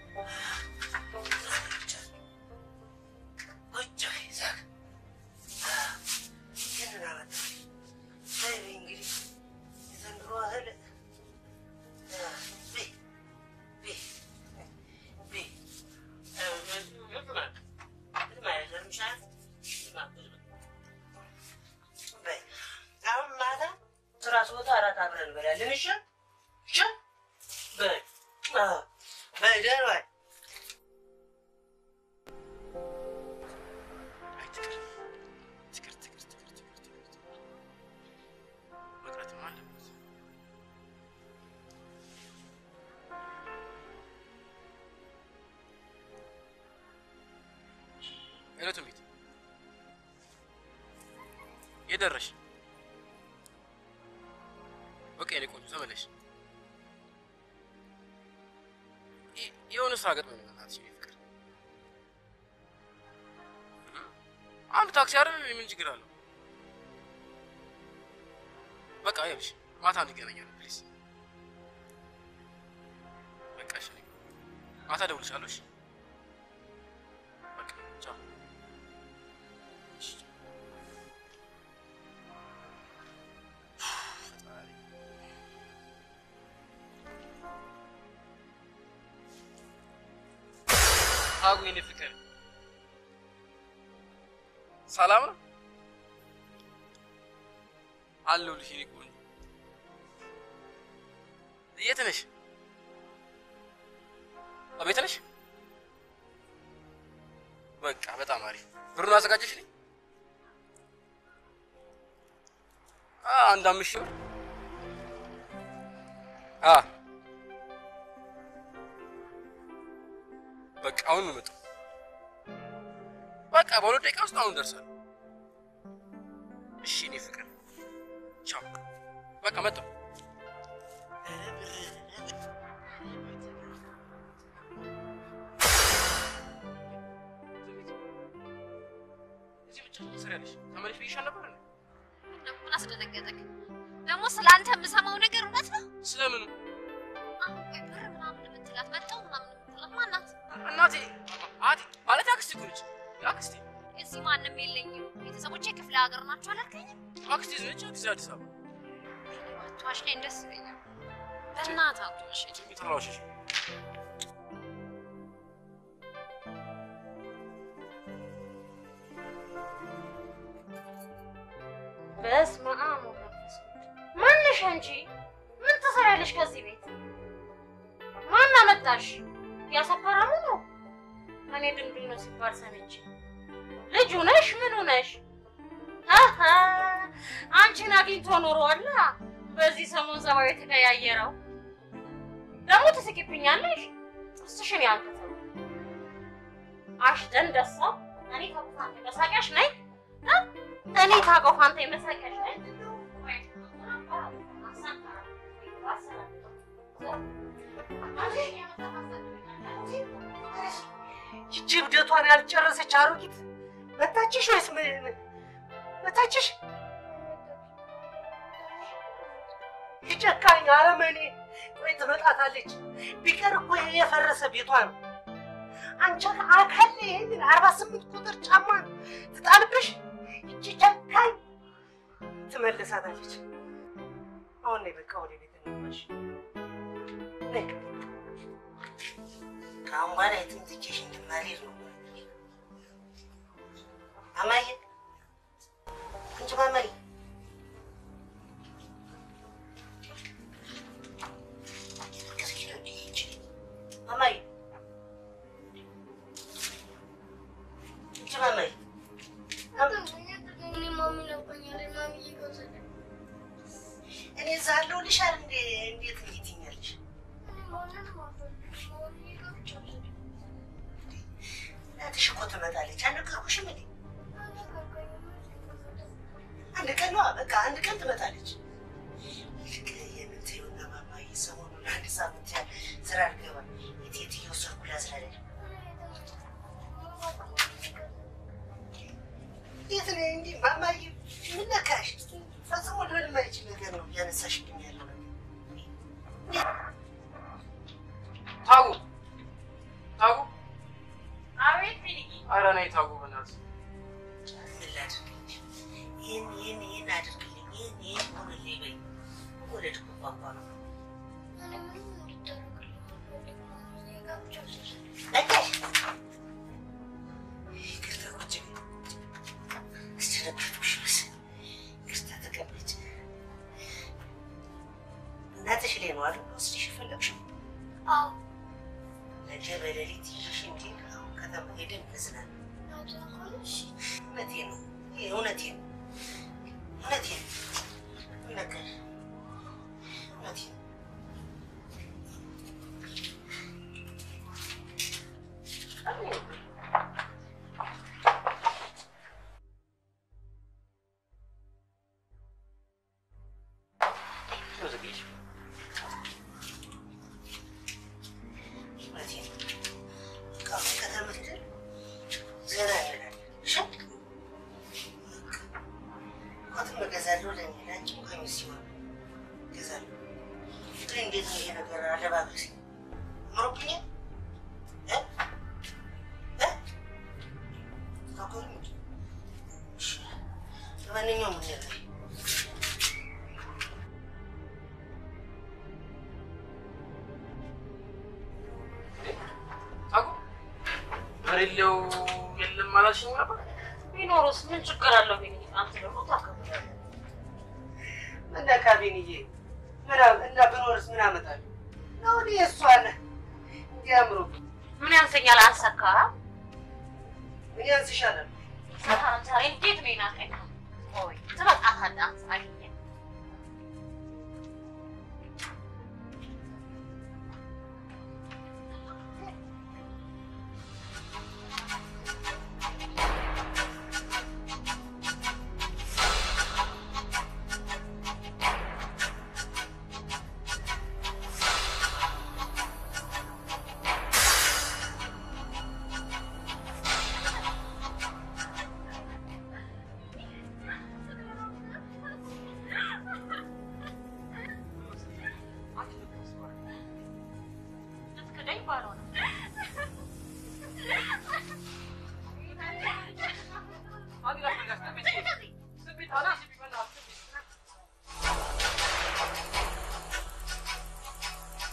ቁጭ በይ እዛ ጋ። አዎ፣ ይህንን አመጣሁልሽ። ነይ በይ እንግዲህ የዘንድሮ እህል አዎ፣ በይ፣ በይ፣ በይ። አዎ፣ ምንም አለ- ምንም አይገርምሻል? በይ፣ አሁን ማታ ስራ ስወጣ እራት አብረን እንበላለን። እሺ እሺ። በይ አዎ፣ በይ ደህና ዋይ። ትክር ትክር ትክር ትክር ትክር ትክር መቅረትም አለበት። ሄሎ ትንቢት፣ የት ደረሽ? በቃ የኔ ቆንጆ ተመለሽ። ይ- የሆነ ስራ ገጥሞኝ ነው እናትሽ፣ የኔ ፍቅር። አንድ ታክሲ አይደል? ምን ችግር አለው? በቃ ይኸውልሽ ማታ እንገናኛለን ፕሊዝ። በቃ እሺ፣ ማታ እደውልልሻለሁ። እሺ በቃ ቻው። እሺ፣ ቻው። ፈጣሪ አጉ የኔ ፍቅር ሰላም ነው አለሁልሽ የኔ ቆንጆ። የት ነሽ? እቤት ነሽ? በቃ በጣም አሪፍ። ብሩን አዘጋጀሽልኝ? አ አንድ አምስት ሺህ ብር አ በቃ አሁን ነው የመጣው። በቃ በሁለት ደቂቃ ውስጥ አሁን ደርሳለሁ። እሺ እኔ ፍቅር ቻው። በቃ መጣሁ። እዚህ ብቻ ትሰሪያለሽ። ተመለሽ ብዬሻል ነበር እንዴ? ምን አስደነገጠክ? ደግሞ ስለ አንተ የምሰማው ነገር እውነት ነው? ስለምኑ? አሁን ቆይ ብር ምናምን የምትላት መጣሁ ምናምን የምትላት ማናት? እናቴ አዲ ማለት አክስቴ እኮ ነች። አክስቴ እዚህ ማንም የለኝም። ቤተሰቦቼ ክፍለ ሀገር ናቸው አላልከኝም? አክስቴ ነች። አክስቴ አዲስ አበባ አትዋሽ ላይ ደስ ይለኛል። በእናትህ አትዋሽ። የተራዋሽሽ በስመ አብ ወመንፈስ ቅዱስ። ማነሽ አንቺ? ምን ትሰሪያለሽ ከዚህ ቤት? ማን አመጣሽ? ያሰፈራሙ ነው። እኔ ድንግል ነው ሲባል ሰምቼ ልጁ ነሽ? ምኑ ነሽ? አሀ አንቺን አግኝቶ ኖሯላ። በዚህ ሰሞን ጸባዩ የተቀያየረው ደግሞ ትስቂብኛለሽ። ጥርስሽን ያንተተው አሽደን ደሳ እኔ ከቁፋንቴ መሳቂያሽ ነኝ እ? እኔ ታቆፋንቴ መሳቂያሽ ነኝ። ይቺ እብደቷን ያልጨረሰች አሮጊት መታችሽ ወይስ ምን- ምን- መታችሽ? ይጨካኝ አረመኔ። ቆይ ትመጣታለች። ቢቀር እኮ ይሄ የፈረሰ ቤቷ ነው። አንቺ አካል ይህንን አርባ ስምንት ቁጥር ጫማ ትጣልብሽ። ይቺ ጨካኝ ትመልሳታለች። አሁን ነይ በቃ ወደ ቤት እንግባሽ። ነይ ከአሁን በኋላ የትም ትቼሽ እንድማልሄድ ነው። ማማዬ አንቺ ማማዬ ማማዬ አንቺ ማማዬ እኔ እዛ አለሁልሽ አይደል እንዴ? እንዴት እንዴት ትይኛለሽ? እናትሽ እኮ ትመጣለች። አልነገርኩሽም እንዴ? አንድ ቀን ነዋ፣ በቃ አንድ ቀን ትመጣለች። ይልቅ የምትይውና ማማዬ ሰሞኑን አንድ ሳምንት ያህል ስራ አልገባም። የት የት እየወሰድኩ ላዝናለች። እንዴት ነው እንዲህ ማማዬ? ምን ነካሽ? ፈጽሞ ሊሆን የማይችል ነገር ነው እያነሳሽብኝ ያለው ነገር። ታጉ ታጉ፣ አቤት ቢልጊ ኧረ ነይ ታጉ፣ በእናትሽ ምን ላድርግልሽ? ይህን ይህን ይህን አድርግልኝ፣ ይህን ይህን ሆንልኝ በይ። ወለድኩ ቋንቋ ነው በቃሽ። ይቅርታ ቁጭ በይ። አስደነገጥኩሽ መሰለኝ። ይቅርታ ተቀመጭ። እናትሽ ላይ ነው አይደል ወስድሽ የፈለግሽው? ነገ በሌሊት ይዤሽ እንድሄድ አሁን ከተማ ሄደን እንዝናና። እውነቴን ነው፣ ይሄ እውነቴን ነው፣ እውነቴን ነው። ምን ነካሽ? እውነቴን ነው። እውነቴን ነው። በቃ አሁን ከተማ ሄደን ዘና እንላለን። እሺ? ኮትም እገዛለሁ ለእኔ ለአንቺም ቀሚስ ሲሆን እገዛለሁ። ግን እንዴት ነው ይሄ ነገር አለባበሴ? አምሮብኛል? እ? እ? ታውቀውም እንጂ። እሺ። ለማንኛውም እንለያይ። ታጉ፣ በሌለው የለም አላልሽኝ ነበር? ቢኖርስ ምን ችግር አለው? ቢልጊ አንተ ደግሞ ታከብራለህ። ምን ነካ ቢንዬ? ምን አ- እና ብኖርስ ምን አመጣለሁ? ነው እኔ እሷን እንዲያምሩ ምን ያንሰኛል? አንሰካ ምን ያንስሻል? ዛሬ እንዴት ነው ይናቀኝ? ቆይ ትበቃታለህ አንተ አግኘህ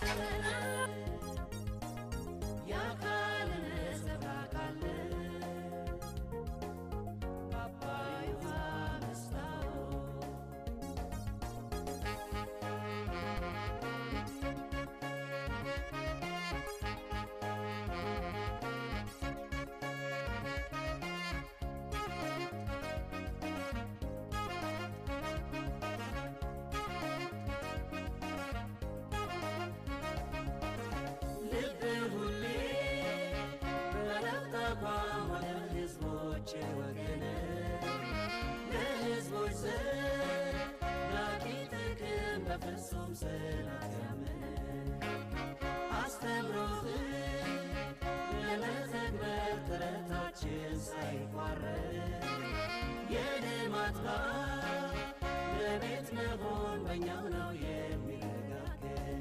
ለቤት መሆን በእኛው ነው የሚረጋገጥ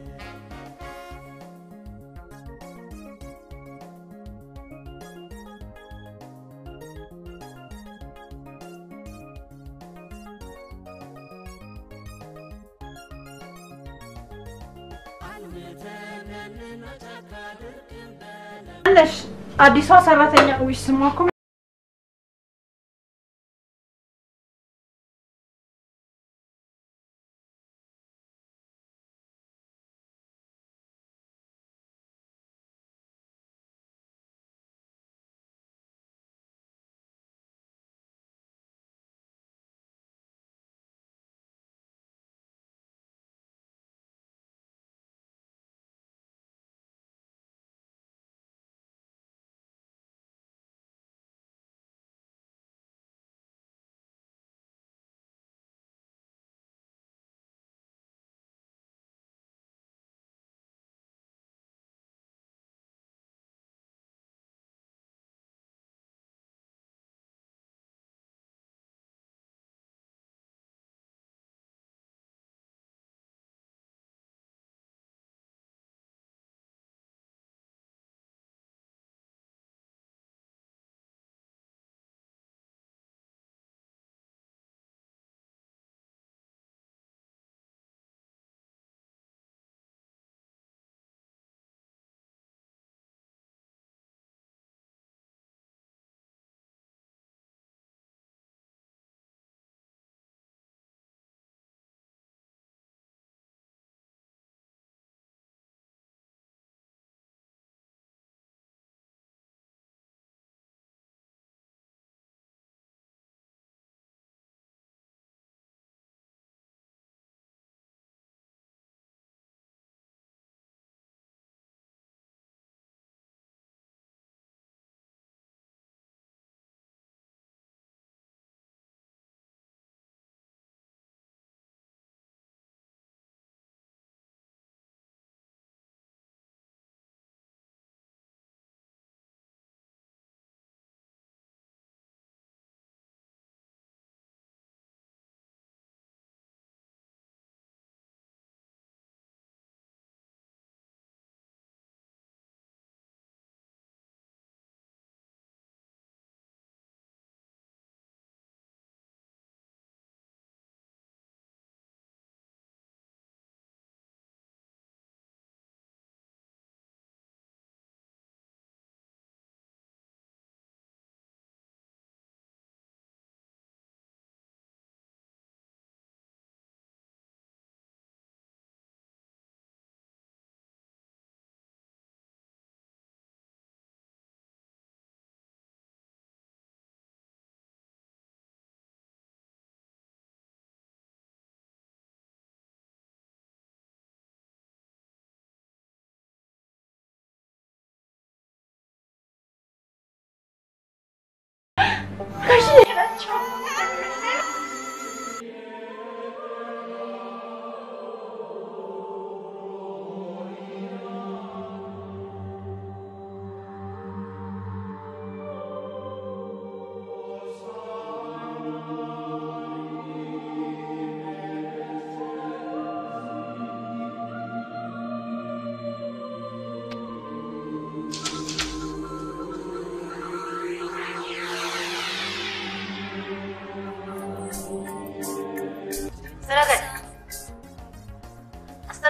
አለሽ አዲሷ ሰራተኛ ዊሽ ስሟ እኮ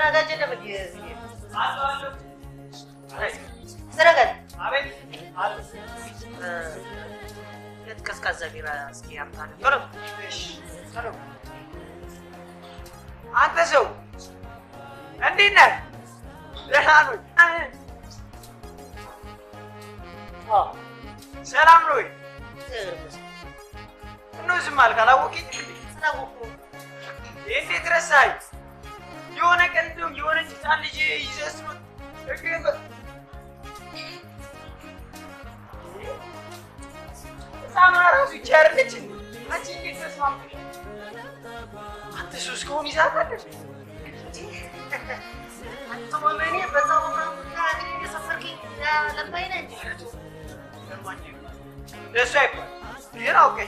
አስተናጋጅ የለም እንዴ? እዚህ? አስተናጋጅ አቤት እ፣ ሁለት ቀዝቃዛ ቢራ እስኪ አምጣልኝ። ቶሎ እሺ፣ ቶሎ። አንተ ሰው እንዴት ነህ? ደህና ነኝ። አዎ፣ ሰላም ነው ወይ? ምነው ዝም አልክ? አላወቀኝ ስላወኩህ እንዴት ረሳኸኝ? የሆነ ቀን እንደውም የሆነች ህፃን ልጅ ይዘህ ስትሮጥ እግርህን በ- ህፃኗ ራሱ ይቺ አይደለች እንዴ? አንቺ እንዴት ተስማምተሽ? አንተ እሱ እስካሁን ይዛታለች? አንተ ወመኔ በዛ ወመንና እግሬ እየሰፈርከኝ ለማኝ ነህ እንጂ ለእሱ አይባል ግን አውቀኝ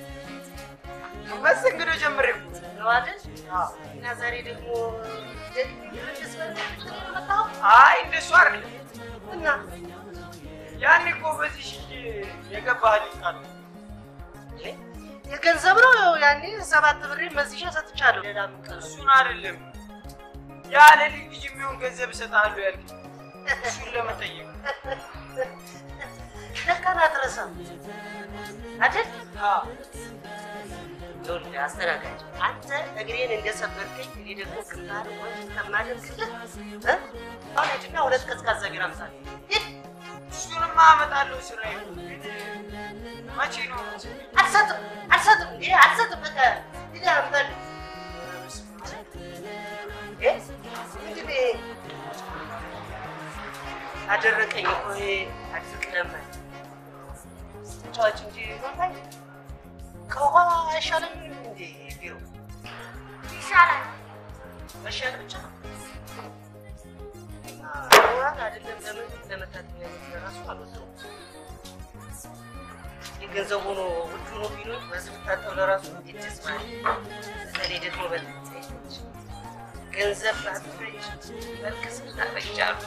መስተንግዶ ጀምሬ እኮ ነው አይደል? እና ዛሬ ደግሞ ደግሜ ልመለስ በልመለስ ነው የመጣኸው? አይ እንደሱ አይደለም እና ያኔ እኮ በዚህ ሺህ የገባህልኝ ቃል ነው። የገንዘብ ነው ያኔ ሰባት ብሬ መዝሻ ሰጥቻለሁ። ሌላ ምን ቀረ? እሱን አይደለም ያለ ልጅ ልጅ የሚሆን ገንዘብ እሰጥሃለሁ ያልከኝ እሱን ለመጠየቅ ለካ አትረሳም አይደል? ይኸውልህ አስተናጋጅ፣ አንተ እግሬን እንደሰበርከኝ እኔ ደግሞ ግንባር ወንድ ከማደርግልህ እ? አሁን ሂድና ሁለት ቀዝቃዛ ቢራ አምጣልኝ። ሂድ። እሱንማ አመጣለሁ ስራዬ ነው። ግን መቼ ነው አልሰጥም አልሰጥም እንዴ አልሰጥም። በቃ ሂድ አምጣልኝ። እ? ምንድን ነው ይሄ? አደረቀኝ እኮ ይሄ አድርቅ ለመን ተጫዋች እንጂ ማታይ ከውሃ አይሻልም እንዴ ቢሮ ይሻላል። መሻል ብቻ ውሃን አይደለም ለምን ለመታጠቢያ ለራሱ አልወሰውም የገንዘብ ሆኖ ውድ ሆኖ ቢኖር በዚህ ብታጠብ ለራሱ እንዴት ደስ ማለት በተለይ ደግሞ በልጅ ገንዘብ ባትፈጅ መልክስ ታፈጃሉ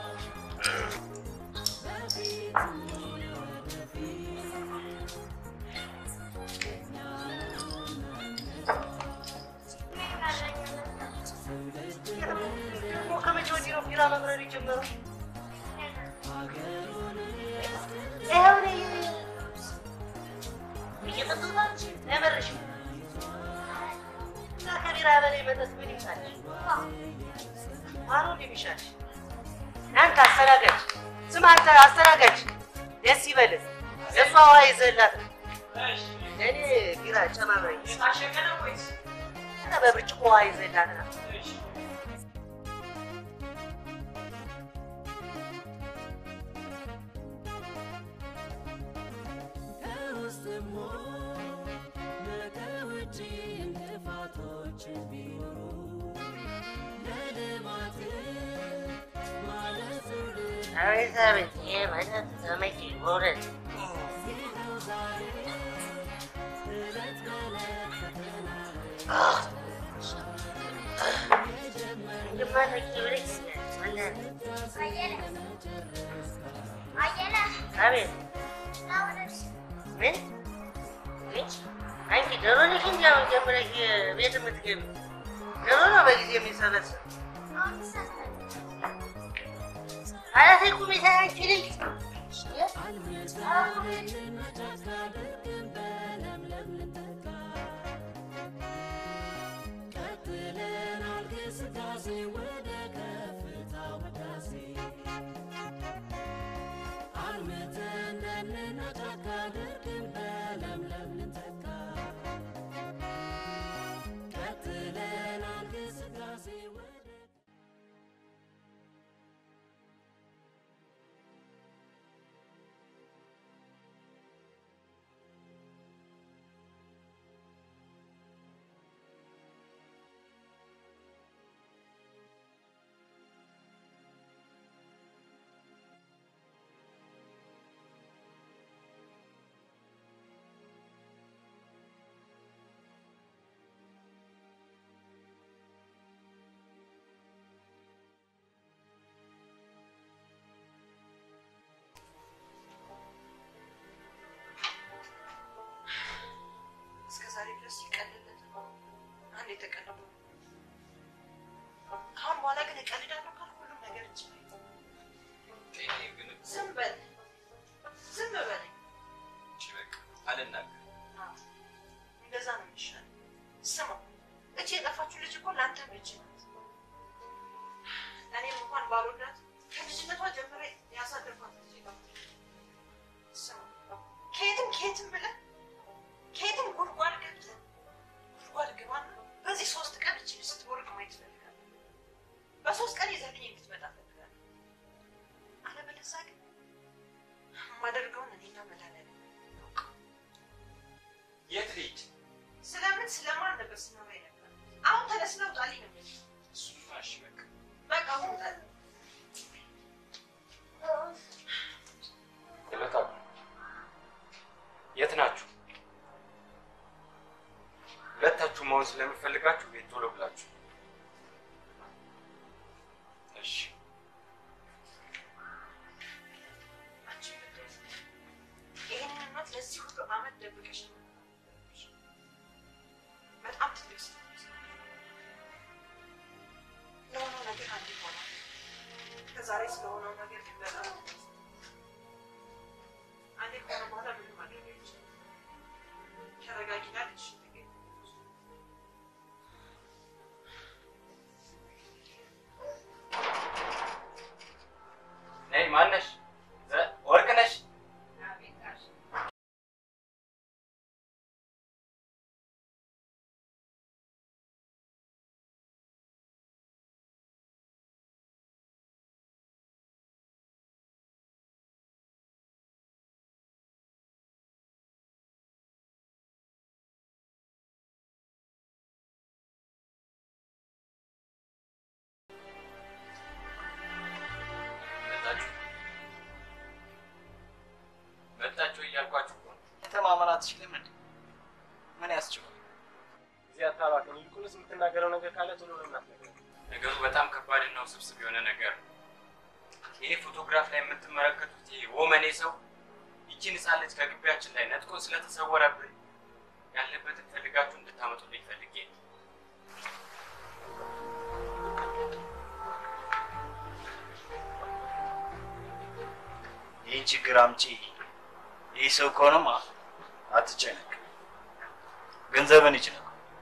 ደግሞ ከመቼ ወዲህ ነው ቢራ መብረር የጀመረው? ይኸው እኔ እየጠጣሁ ነው እንጂ አይመርሽም። እና ከቢራ በላይ መጠጥ ምን ይምጣልሽ? ማሩ እንደሚሻልሽ አንተ አስተናጋጅ፣ ስማ አንተ አስተናጋጅ፣ ደስ ይበልህ። እሷ ውሃ ይዘህላት ለእኔ ቢራ ጨማምረኝ። የታሸገ ነው ወይስ ኧረ በብርጭቆ ውሃ ይዘህላት ና። ከውስጥም ሆነ ከውጭ እንቅፋቶች ቢኖሩ ለልማት ማለት አቤት አቤት፣ ይሄ መጠጥ ተመቼ በእውነት አየለ አቤት ላውረድ ምን ምን? አንቺ ዶሮ ነሽ እንጂ አሁን ጀምረሽ ቤት የምትገቢ ዶሮ ነው በጊዜ የሚሰበሰብ አሁን ይሳሳል። ኧረ ተይ ቁሚ ተይ አንቺ ልጅ ቀጥለናል ግስጋሴ ወደ ከፍታ ወዳሴ አልምተን ደንና ጫካ ድርቅን በለምለም ልንተካ ቀጥለናል ግስጋሴ ወደ እኔ ቀልዳለሁ ካልኩ ሁሉም ነገር ይችላል። እኔ ግን ዝም በል ዝም በል። እሺ በቃ አልናገርም። አዎ፣ እንደዛ ነው የሚሻለው። ስማ እቺ የጠፋችው ልጅ እኮ ለአንተ ልጅ ናት። እኔም እንኳን ባልወዳት ከልጅነቷ ጀምሬ ያሳደግኳት ልጅ ናት። ስማ ከየትም ከየትም ብለህ ከየትም ጉድጓድ ገብተህ ጉድጓድ ግባና በዚህ ሶስት ቀን እቺ ልጅ ስትወርቅ ማየት እፈልጋለሁ። በሶስት ቀን ይዘህልኝ እንድትመጣ እፈልጋለሁ። አለበለዚያ ግን የማደርገውን እኔና መድኃኒዓለም እናውቀው። የት ልሂድ? ስለምን ስለማን ነበር ስናወራ ነበር? አሁን ተነስና ውጣልኝ ነው የምልህ። እሱማ እሺ በቃ በቃ አሁን ውጣልኝ። ይመጣሉ። የት ናችሁ? ሁለታችሁ መሆን ስለምፈልጋችሁ ቤት ቶሎ ብላችሁ። እሺ አንቺ ምንድን ነው? ይህንን እውነት ለዚህ ሁሉ ዓመት ደብቀሽ ነው የነበረሽ። በጣም ትልቅ ስህተት ነው። ለሆነው ነገር አንድ ይሆናል። ከዛሬ ስለሆነው ነገር ግን በጣም አንዴ ከሆነ በኋላ ምንም ማድረግ አይቻልም። ተረጋጊና ልጅሽን ተገኝ ነይ። ማነሽ? ዘ- ወርቅ ነሽ? መጣችሁ መጣችሁ እያልኳችሁ እኮ ነው። የተማመን አትችልም እንዴ? ምን ያስችላል? ጊዜ አታባክን። ይልቁንስ የምትናገረው ነገር ካለ ቶሎ ለምን አትነግረኝም? ነገሩ በጣም ከባድና ውስብስብ የሆነ ነገር ነው። ይሄ ፎቶግራፍ ላይ የምትመለከቱት ይሄ ወመኔ ሰው ይቺን ህፃን ልጅ ከግቢያችን ላይ ነጥቆ ስለተሰወረብን ያለበትን ፈልጋችሁ እንድታመጡልኝ ፈልጌ ነው። ይህን ችግር አምጪ ይህ ሰው ከሆነማ አትጨነቅ፣ ገንዘብን ይችላል።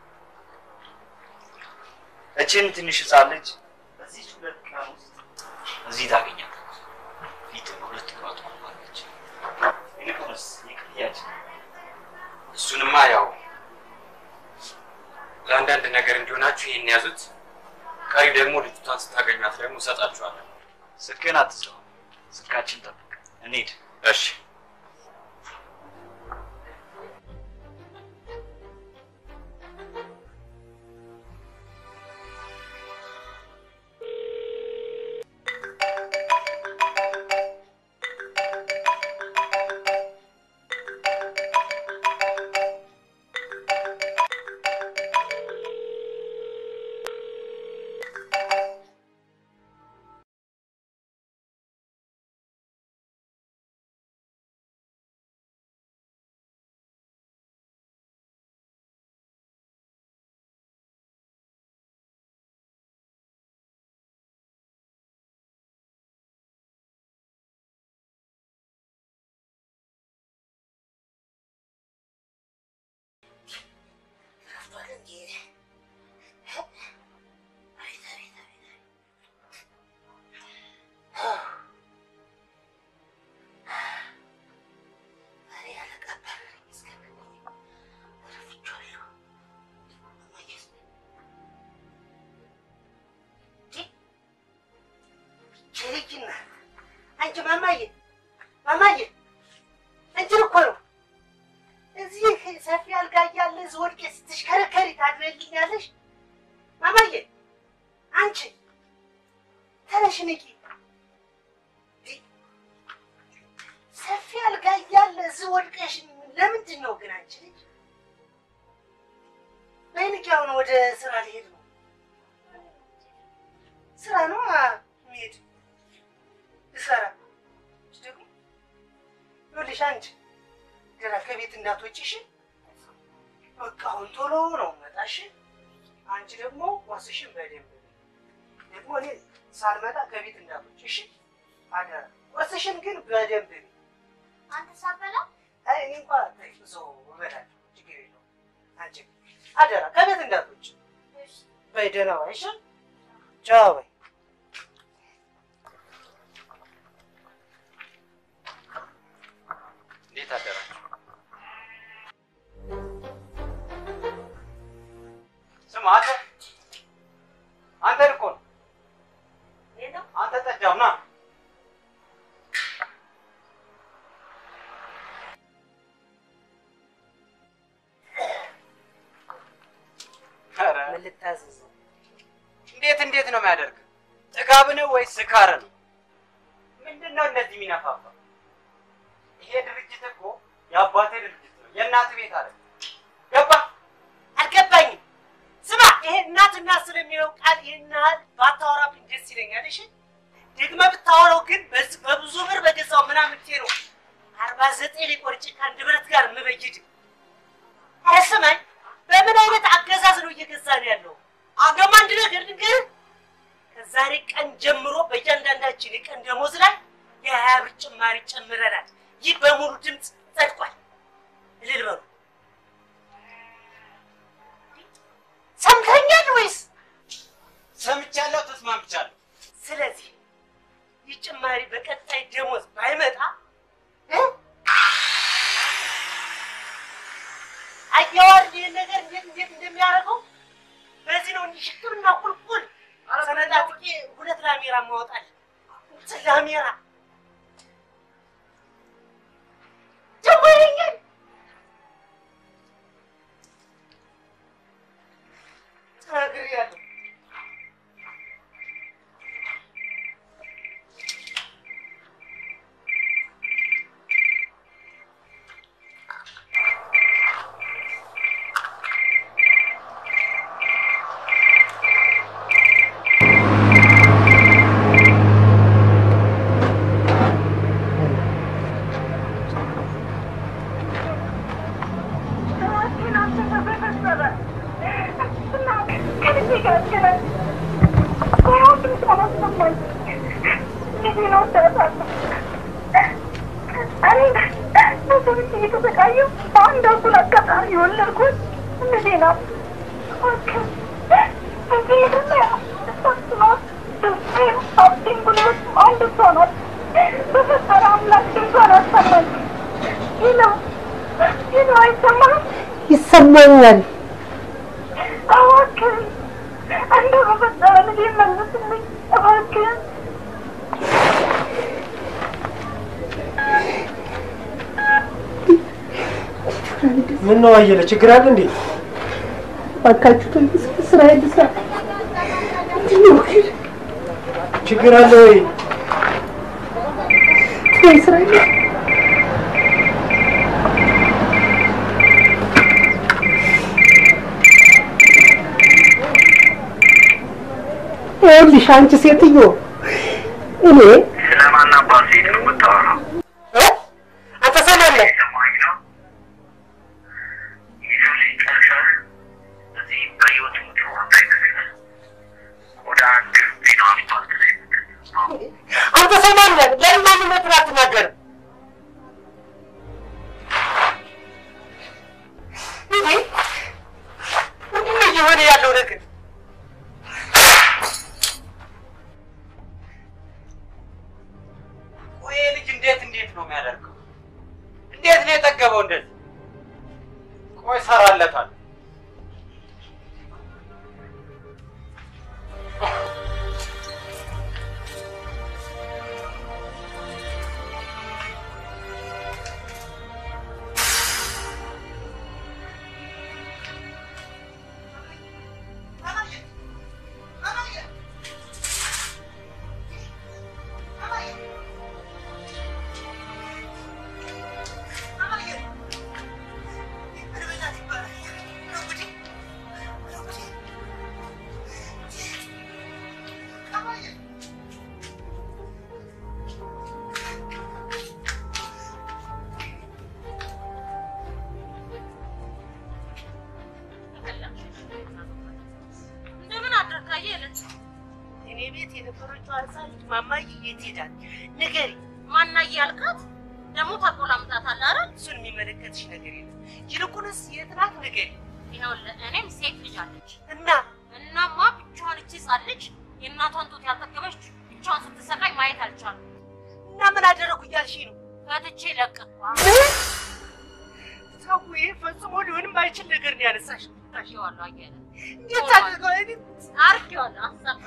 እችን ትንሽ ህፃን ልጅ በዚህ ሁለት ቀን ውስጥ እዚህ ታገኛለህ። ፊት ሁለት እግሯ ትቆማለች። ይልቁንስ የክፍያችን እሱንማ ያው ለአንዳንድ ነገር እንዲሆናችሁ ይህን ያዙት። ቀሪ ደግሞ ልጅቷን ስታገኟት ደግሞ እሰጣችኋለሁ። ስልክህን አትዘው፣ ስልካችን ጠብቅ። እንሂድ። እሺ ልጅና አንቺ ማማዬ ማማዬ እንትን እኮ ነው እዚህ ሰፊ አልጋ እያለ እዚህ ወድቄ ስትሽከረከሪ ታድሪልኛለሽ? ማማዬ አንቺ ተነሽ ንቂ። ሰፊ አልጋ እያለ እዚህ ወድቀሽ ለምንድን ነው ግን አንቺ ልጅ? በይ ንቂ፣ አሁን ወደ ስራ ሊሄድ ነው። ስራ ነው የሚሄድ ልሰራ ደግሞ ይኸውልሽ አንቺ ገና ከቤት እንዳትወጪ እሺ? በቃ አሁን ቶሎ ነው መጣሽ። አንቺ ደግሞ ዋስሽን በደንብ ደግሞ እኔ ሳልመጣ ከቤት እንዳትወጪ እሺ? አደራ። ቁርስሽን ግን በደንብ ብይ። አንተ ሳበላ አይ እኔ እንኳን ተይ፣ እዛው እበላለሁ፣ ችግር የለውም። አንቺ አደራ ከቤት እንዳትወጪ በይ። ደህና ዋይ እሺ? ቻው በይ። እንዴት አደራችሁ? ስማ አንተ አንተን እኮ ነው አንተ ጠጃው ና ኧረ ምን ልታዘዝ? እንዴት እንዴት ነው የሚያደርግ? ጥጋብ ነው ወይስ ስካር ነው? ምንድን ነው እንደዚህ የሚነፋፋ? ይሄ ድርጅት እኮ የአባቴ ድርጅት ነው፣ የእናት ቤት አለ። ገባ? አልገባኝም። ስማ ይሄ እናትና ስለሚለው ቃል ይህን ያህል ባታወራብኝ ደስ ይለኛል። እሺ ደግመህ ብታወራው ግን በዚህ በብዙ ብር በገዛው ምናምን ነው አርባ ዘጠኝ ላይ ቆርጬ ከአንድ ብረት ጋር የምበይድ። ኧረ ስማኝ፣ በምን አይነት አገዛዝ ነው እየገዛ ነው ያለው? ደግሞ አንድ ነገር ልንገርህ፣ ከዛሬ ቀን ጀምሮ በእያንዳንዳችን የቀን ደሞዝ ላይ የሀያ ብር ጭማሪ ጨምረናል። ይህ በሙሉ ድምፅ ጸድቋል። እልል በሉ። ሰምተኛል ወይስ? ሰምቻለሁ፣ ተስማምቻለሁ። ስለዚህ ይህ ጭማሪ በቀጣይ ደሞዝ ባይመጣ እ? አየዋል ይህን ነገር እንዴት እንዴት እንደሚያደርገው በዚህ ነው እንዲህ ሽክምና ቁልቁል ሰነጣጥቄ ሁለት ላሜራ ማወጣል ላሜራ ደግሞ ይለኛል ተናግሬያለሁ። ይሰማኛል። ምን ነው አየለ፣ ችግር አለ እንዴ? እባካችሁ ተይኝ፣ እስኪ ስራዬን ልስራ። ምንድን ነው ግን? ችግር አለ ወይ? ተይኝ፣ ስራዬን ልስራ። ይኸውልሽ አንቺ ሴትዮ እኔ ስለማን አባት ሴት ነው የምታወራው? እ? አንተ ሰማለህ? ሰማኝ ነው የሰው ልጅ ጠርሰህ እዚህ በህይወት የምትኖር እንዳይመስልህ ወደ አንድ ጤና አስፓልት ላይ አንተ ሰማለህ? ለምን ማንነቱን አትናገርም? እንዴ ምንድን ነው እየሆነ ያለው ነገር? ቆይ ይሄ ልጅ እንዴት እንዴት ነው የሚያደርገው? እንዴት ነው የጠገበው እንደዚህ? ቆይ ሰራለታል። ይባላል ቤት የነበረችው ህፃን ልጅ ማማዬ የት ሄዳል? ንገሪ። ማናዬ ያልካት ደግሞ ታቆላምጣታለህ አይደል? እሱን የሚመለከትሽ ነገር የለም። ይልቁንስ የት ናት? ንገሪ። ይኸውልህ እኔም ሴት ልጅ አለች እና እናማ ብቻዋን እቺ ህፃን ልጅ የእናቷን ጡት ያልጠገበች ብቻዋን ስትሰቃይ ማየት አልቻልኩም። እና ምን አደረኩ እያልሽ ነው? ፈትቼ ለቀቅኳት። ሰው ይሄ ፈጽሞ ሊሆንም አይችል ነገር ነው ያነሳሽ። አርጌዋለሁ አየለ እንዴት አድርገው እኔ አርጌዋለሁ አሳፈረ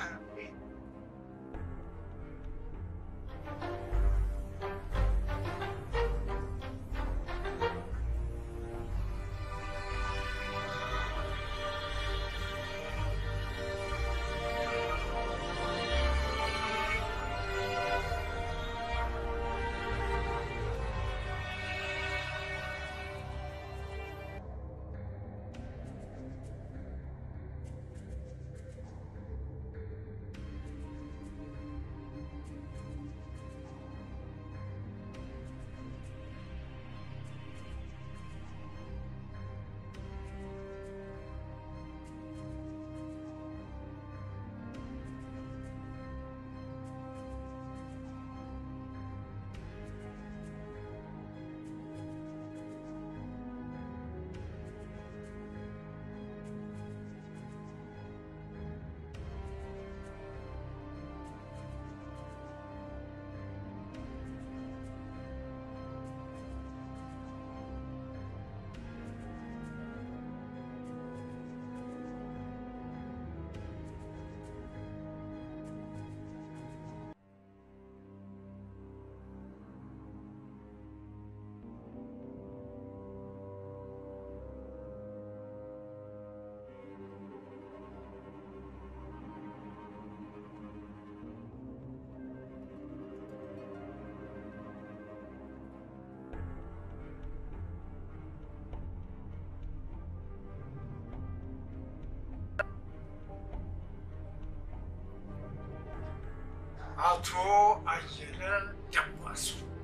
አቶ አየለ ደባሱ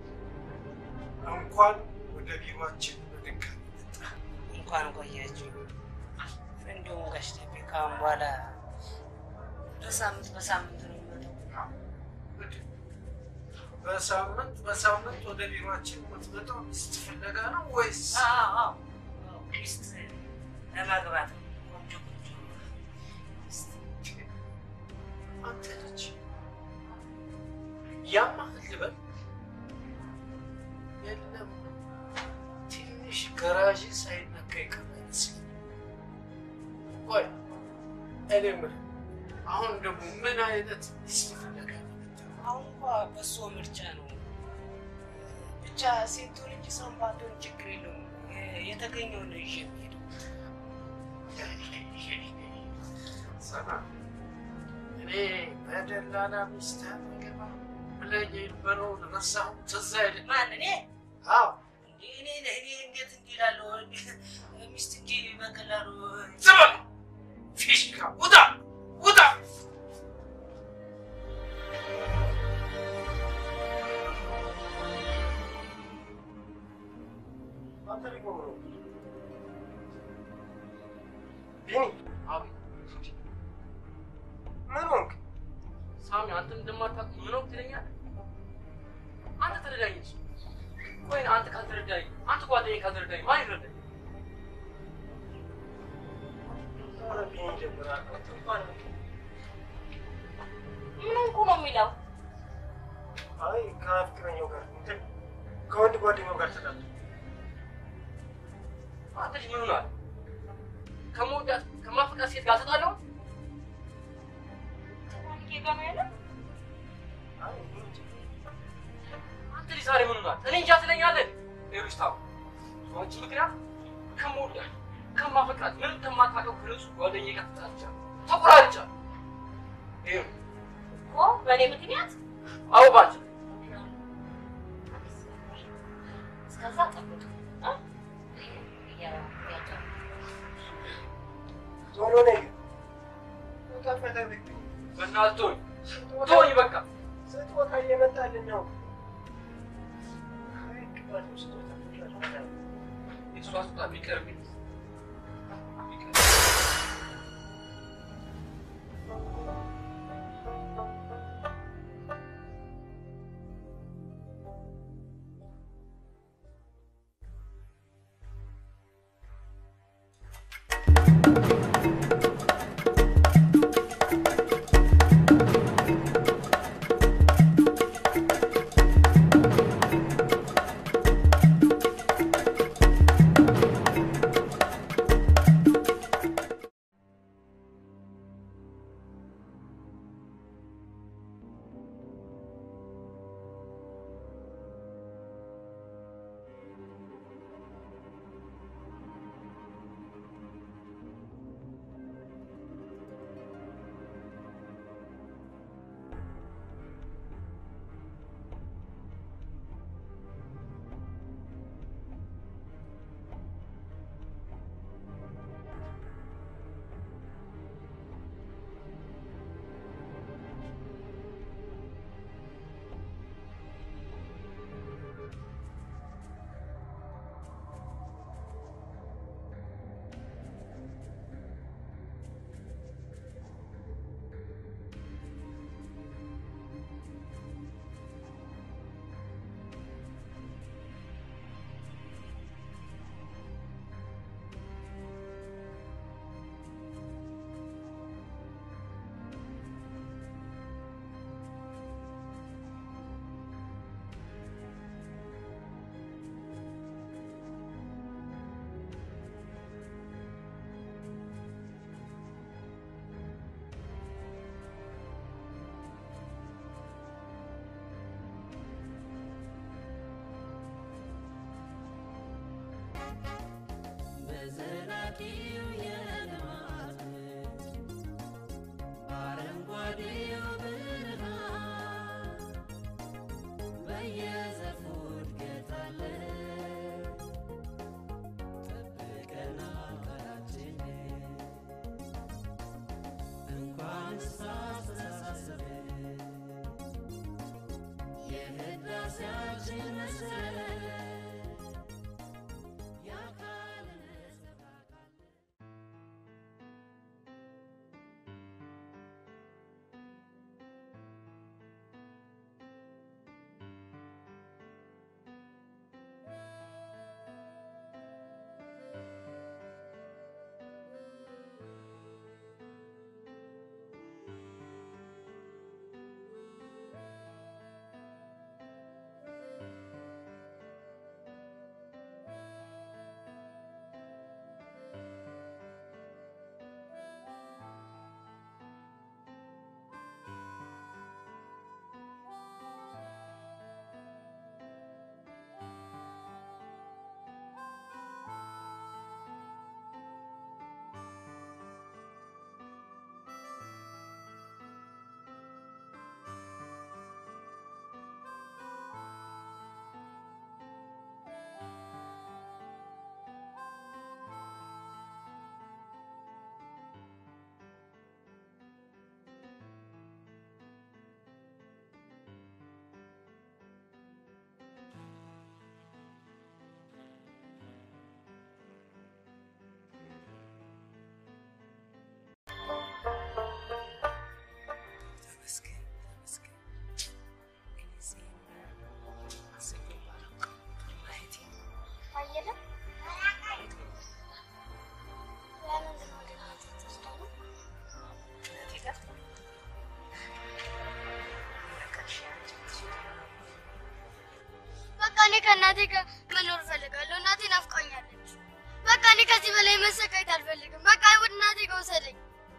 እንኳን ወደ ቢሮአችን በድጋሚ መጣ። እንኳን ቆያችሁ። እንዲሁም ጋሽ ደቤ ካሁን በኋላ በሳምንት በሳምንት ነው የሚመጣው። በሳምንት በሳምንት ወደ ቢሮአችን የምትመጣው ሚስት ፍለጋ ነው ወይስ? አዎ፣ አዎ፣ አዎ፣ ሚስት ለማግባት ነው። ቆንጆ ቆንጆ ሚስት አንተ ልጅ ያማህል ልበል? የለም ትንሽ ገራዥ ሳይነካ ይቀር አይመስለኝም። ቆይ እኔ የምልህ አሁን ደግሞ ምን አይነት ሚስት ፍለጋ ነው የመጣው? አሁን እንኳ በእሱ ምርጫ ነው። ብቻ ሴቱን እንጂ ሰውን ባትሆን ችግር የለውም። የ- የተገኘውን ነው ይዤ የምሄደው። ሰና እኔ በደላላ ሚስት አጠገባ ብለኝ የነበረውን ረሳሁ። ትዝ አይልም? ማን እኔ? አዎ እንዴ እኔ እኔ እንዴት እንዲህ እላለሁ? ሚስት እንዲህ በቀላሉ ዝም በል! ፊሽካ ውጣ ውጣ! አንተ ደግሞ ምን ሆንክ? ቢኒ ምን ሆንክ? ሳሚ አንተም እንደማታውቅ ምን ወቅት ትለኛለህ? አንተ ተረዳኝ እንጂ። ቆይ አንተ ካልተረዳኝ፣ አንተ ጓደኛዬ ካልተረዳኝ ማን ይረዳኝ? ኧረ ቢኒ ጀምራል። እንኳን ምን ሆንኩ ነው የሚለው? አይ ከፍቅረኛው ጋር እንትን ከወንድ ጓደኛው ጋር ተጣሉ። አንተ ልጅ ምን ሆናል? ከመወዳት ከማፈቃት ሴት ጋር ተጣላሁ? ከማንጌ ጋር ነው ያለው? አይ ምን ችግር አንተ ልጅ ዛሬ ምን ሆናል? እኔ እንጃ ትለኛለህ። ይኸውልሽ ታው በአንቺ ምክንያት ከመወዳት ከማፈቃት ምንም ከማታውቀው ከንጹህ ጓደኛዬ ጋር ተጣልቻለሁ፣ ተቆራርጫለሁ። ይኸው እኮ በእኔ ምክንያት አዎ ባንቺ እስከዛ ጠብቅ እ? ያ- ያጫ- ቶሎ ነይ ግን ቦታ ፈለግብኝ። በእናትህ ተወኝ ተወኝ በቃ። ስጦታ እየመጣልን ነው። አይ ቅባት ነው ስጦታ ስጦታ። የእሷ ስጦታ ቢቀርብኝ ቢቀርብኝ ስጋሽን መሰለ የአካል ነጸብራቅ ተመስገን ተመስገን። ጊዜን አሰኘው ባላውቅ ማየቴ አየለ ለምንድን ነው ወደ እናቴ የምትወስደው? እናቴ ጋር ለቀሽ አንቺ በቃ እኔ ከእናቴ ጋር መኖር እፈልጋለሁ። እናቴ ናፍቃኛለች። በቃ እኔ ከዚህ በላይ መሰቃየት አልፈልግም። በቃ ወደ እናቴ ጋር ውሰደኝ።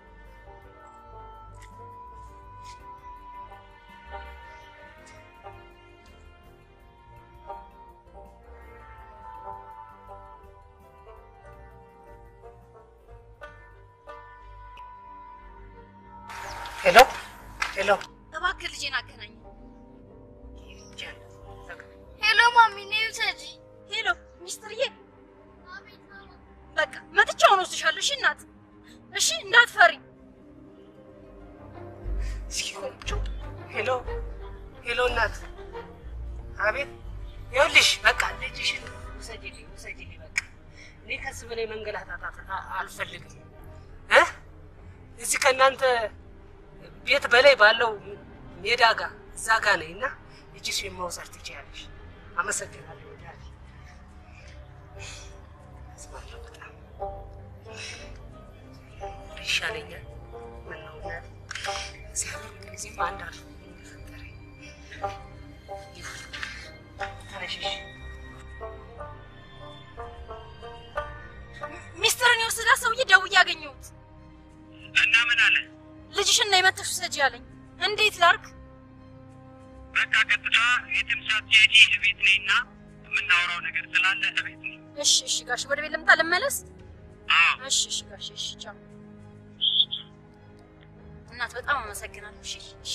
ሄሎ ሄሎ እባክህ ልጄን አገናኝ። ሄሎ ማሚ፣ ነይ ውሰጂ። ሄሎ ሚስትርዬ፣ በቃ መጥቻውን ወስድሻለሁ። እሺ እናት፣ እሺ እንዳትፈሪ። እስኪ ቆንጆ ሄሎ ሄሎ እናት አቤት ይኸውልሽ በቃ ልጅሽን ውሰጂልኝ ውሰጂልኝ በቃ እኔ ከዚህ በላይ መንገላታት አ- አልፈልግም እ እዚህ ከእናንተ ቤት በላይ ባለው ሜዳ ጋር እዛ ጋ ነኝ እና ልጅሽን መውሰድ ትችያለሽ አመሰግናለሁ ወዳጅ አዝናለሁ በጣም ይሻለኛል ምነው እናቴ እግዚአብሔር ሁልጊዜም አንድ አድርጎ የፈጠረኝ ተነሽሽ ሚስትርን የወሰዳት ሰውዬ ደውዬ አገኘሁት። እና ምን አለ? ልጅሽን ነው የመተሽ ውሰጂ አለኝ። እንዴት ላርግ? በቃ ቀጥታ የትም ሳትሄጂ እቤት ነይና የምናወራው ነገር ስላለ እቤት ነይ። እሺ እሺ ጋሽ፣ ወደ ቤት ልምጣ ልመለስ? እሺ እሺ ጋሽ፣ እሺ ቻው። እናት በጣም አመሰግናለሁ። እሺ እሺ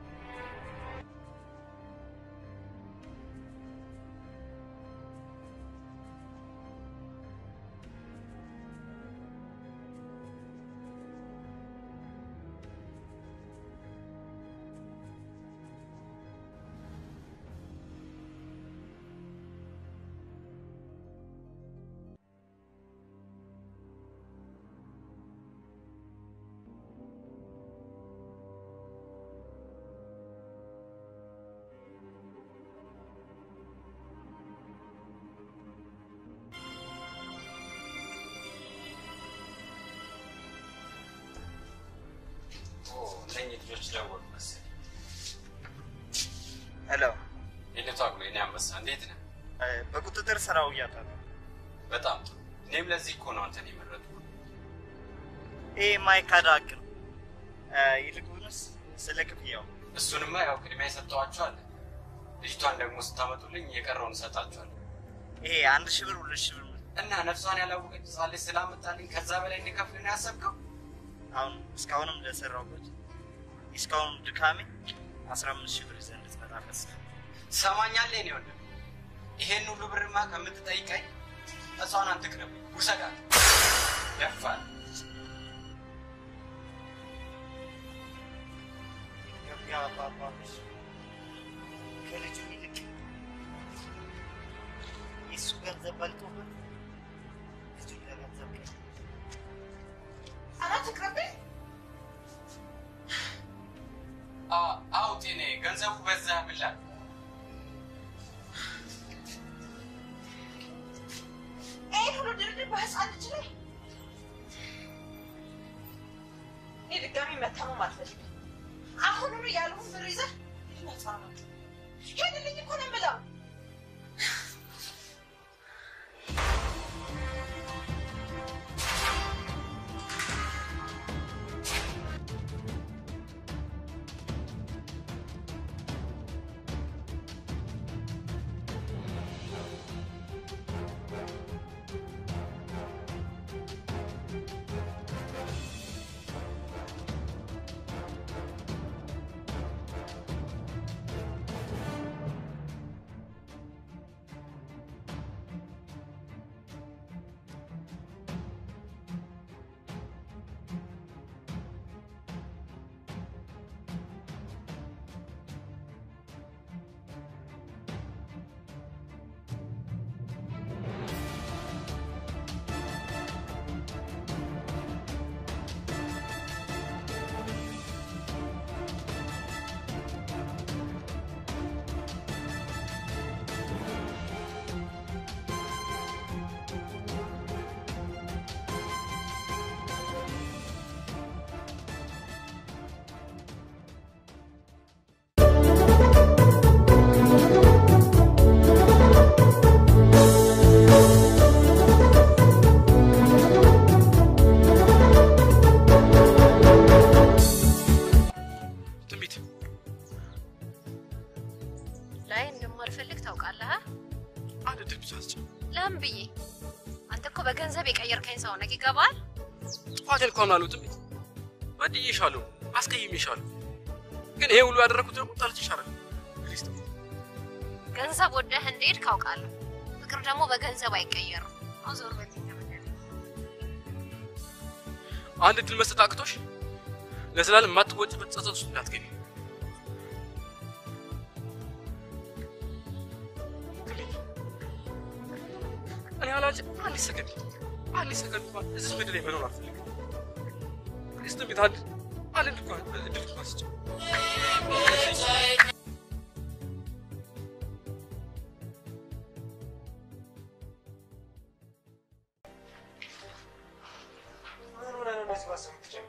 እነኝህ ልጆች ደወሉ መሰለኝ። ሄሎ፣ የልቷ አግሎ የኔ አንበሳ እንዴት ነህ? በቁጥጥር ስር አውያታለሁ። በጣም ጥሩ። እኔም ለዚህ እኮ ነው አንተን የመረጥኩ። ይሄ የማይካድ ሀቅ ነው። ይልቁንስ ስለ ክፍያው እሱንማ ያው ቅድሚያ የሰጠኋቸው አለ። ልጅቷን ደግሞ ስታመጡልኝ የቀረውን እሰጣችኋለሁ። ይሄ አንድ ሺህ ብር ሁለት ሺህ ብር እና ነፍሷን ያላወቀች ሕፃን ልጅ ስላመጣልኝ ከዛ በላይ እንዲከፍል ነው ያሰብከው? አሁን እስካሁንም ለሰራሁበት እስካሁን ድካሜ አስራ አምስት ሺህ ብር ይዘህ እንድትመጣ ፈስ ትሰማኛለህ? የእኔ ወንድም ይሄን ሁሉ ብርማ ከምትጠይቀኝ እሷን አትቅረብ፣ ውሰዳት። ደፋል ኢትዮጵያ አባባሎች ከልጁ ይልቅ የእሱ ገንዘብ በልጦበት ልጁን ለገንዘብ ቀ አናት ቅርብኝ አዎ ጤኔ ገንዘቡ በዛ ብላ ይህን ሁሉ ድርድር በህፃን ልጅ ላይ እኔ ድጋሚ መታመም አልፈልግም። አሁኑኑ ያልሁን ብር ይዘህ ነፃ ነው። ሄድልኝ እኮ ነው የምለው። ትንቢት ላይ እንደማልፈልግ ታውቃለህ። አ? አንድ ድል ብቻ አስጭ ለምን ብዬ? አንተ እኮ በገንዘብ የቀየርከኝ ሰው ነህ። ይገባል? ጥፋቴን እኮ አምናለሁ ትንቢት። በድዬሻለሁ፣ አስቀይሜሻለሁ። ግን ይሄ ሁሉ ያደረኩት ደግሞ ጠልቼሽ አይደለም። ፕሊዝ ትንቢት፣ ገንዘብ ወደህ እንደሄድ ካውቃለሁ። ፍቅር ደግሞ በገንዘብ አይቀየርም። አሁን ዞር በል ከመንገድ። አንድ ድል መስጠት አቅቶሽ ለዘላለም የማትወጪበት ጸጸት ውስጥ እንዳትገቢ። እኔ አላጭ አንድ ሰከንድ አንድ ሰከንድ እንኳን እዚህ ምድር ላይ መኖር አልፈልግም። ፕሊዝ ትንቢት፣ አንድ አንድ ድል እንኳን እድል እንኳን ስጭ። ምን ሆነ ነው እንደዚህ ማሰብ የምትጀምረው?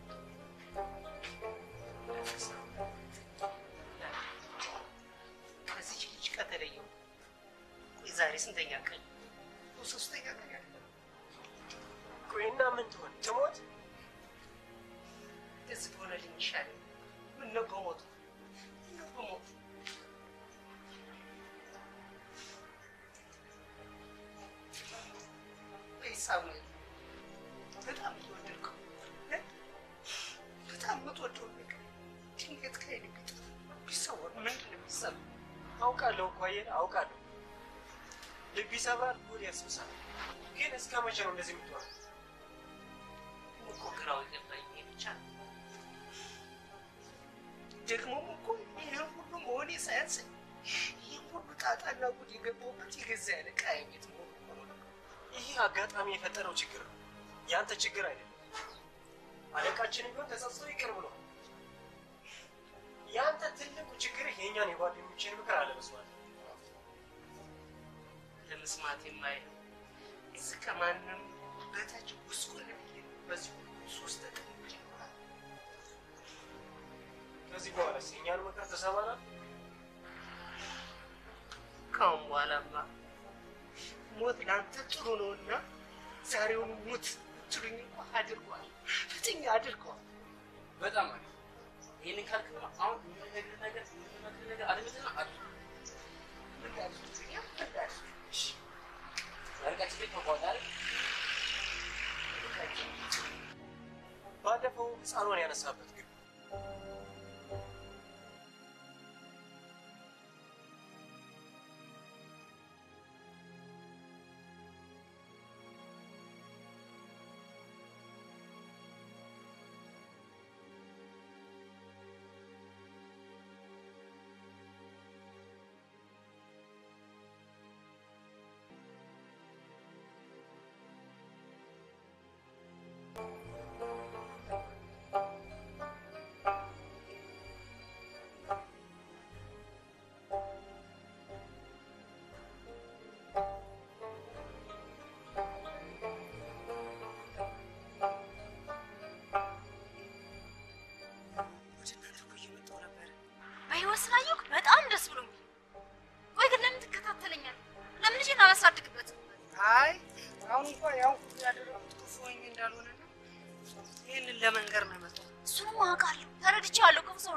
ከዚች ልጅ ከተለየው ቆይ ዛሬ ስንተኛ ቀን? ሶስተኛ ቀን ያለ ቆይና ምን ትሆን ትሞት? እንደዚህ በሆነልኝ ይሻላል። ምን ነው በሞቱ ምን ነው በሞቱ ወይ ሳሙኤል በጣም የምትወደድከው እ? በጣም የምትወደው ነገር ድንገት ከዓይን ቢጠፋ ቢሰወር ምንድን ነው የሚሰማው? አውቃለሁ እኮ አየህ፣ አውቃለሁ። ልብ ይሰብራል፣ ሆድ ያስብሳል። ግን እስከ መቼ ነው እንደዚህ የምትሆነው? እኮ ግራው የገባኝ ይሄ ብቻ ነው። ደግሞም እኮ ይህን ሁሉ መሆኔ ሳያንሰኝ ይህን ሁሉ ጣጣና ጉድ የገባሁበት የገዛ ያለ ዕቃዬ ቤት መሆኑ እኮ ነው ነገሩ። ይህ አጋጣሚ የፈጠረው ችግር ነው፣ ያንተ ችግር አይደለም። አለቃችንም ቢሆን ተጸጽቶ ይቅር ብሎ ያንተ ትልቁ ችግር የእኛን የጓደኞችን ምክር አለመስማት። ለመስማት የማይለው እዚህ ከማንም በታች ጉስቁል ብዬ በዚህ ሁሉ ሶስት ተቀምጬ ይኖራል። ከዚህ በኋላ የእኛን ምክር ትሰማናል? ካሁን በኋላማ ሞት ለአንተ ጥሩ ነውና ዛሬውን ሙት ትሉኝ እኮ አድርጓል፣ ፍትኛ አድርገዋል። በጣም አሪፍ። ይህንን ካልክማ አሁን የምነግርህ ነገር የምነግርህ ነገር አድምጥና አድርግ። እሺ፣ ወረቀት ቤት ተቋጣሪ ባለፈው ህፃኗን ያነሳበት ግን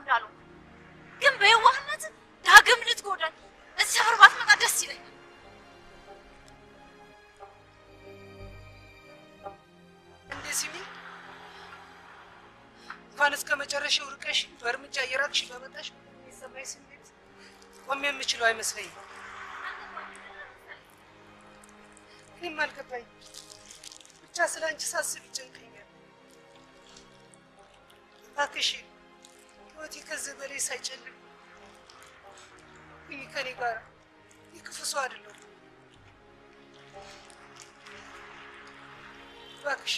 እንዳልሆንኩ ግን በየዋህነት ዳግም ልትጎዳኝ እዚህ ሰፈር ባትመጣ ደስ ይለኛል። እንዴ ሲሚ እንኳን እስከ መጨረሻው ርቀሽ በእርምጃ እየራቅሽ በመጣሽ የሚሰማኝ ስሜት ቆሜ የምችለው አይመስለኝም። እኔም አልገባኝ ብቻ ስለ አንቺ ሳስብ ይጨንቀኛል። እባክሽ ህይወቴ ከዚህ በላይ ሳይጨልም ሁኚ ከኔ ጋር የክፉ ሰው አይደለሁም። እባክሽ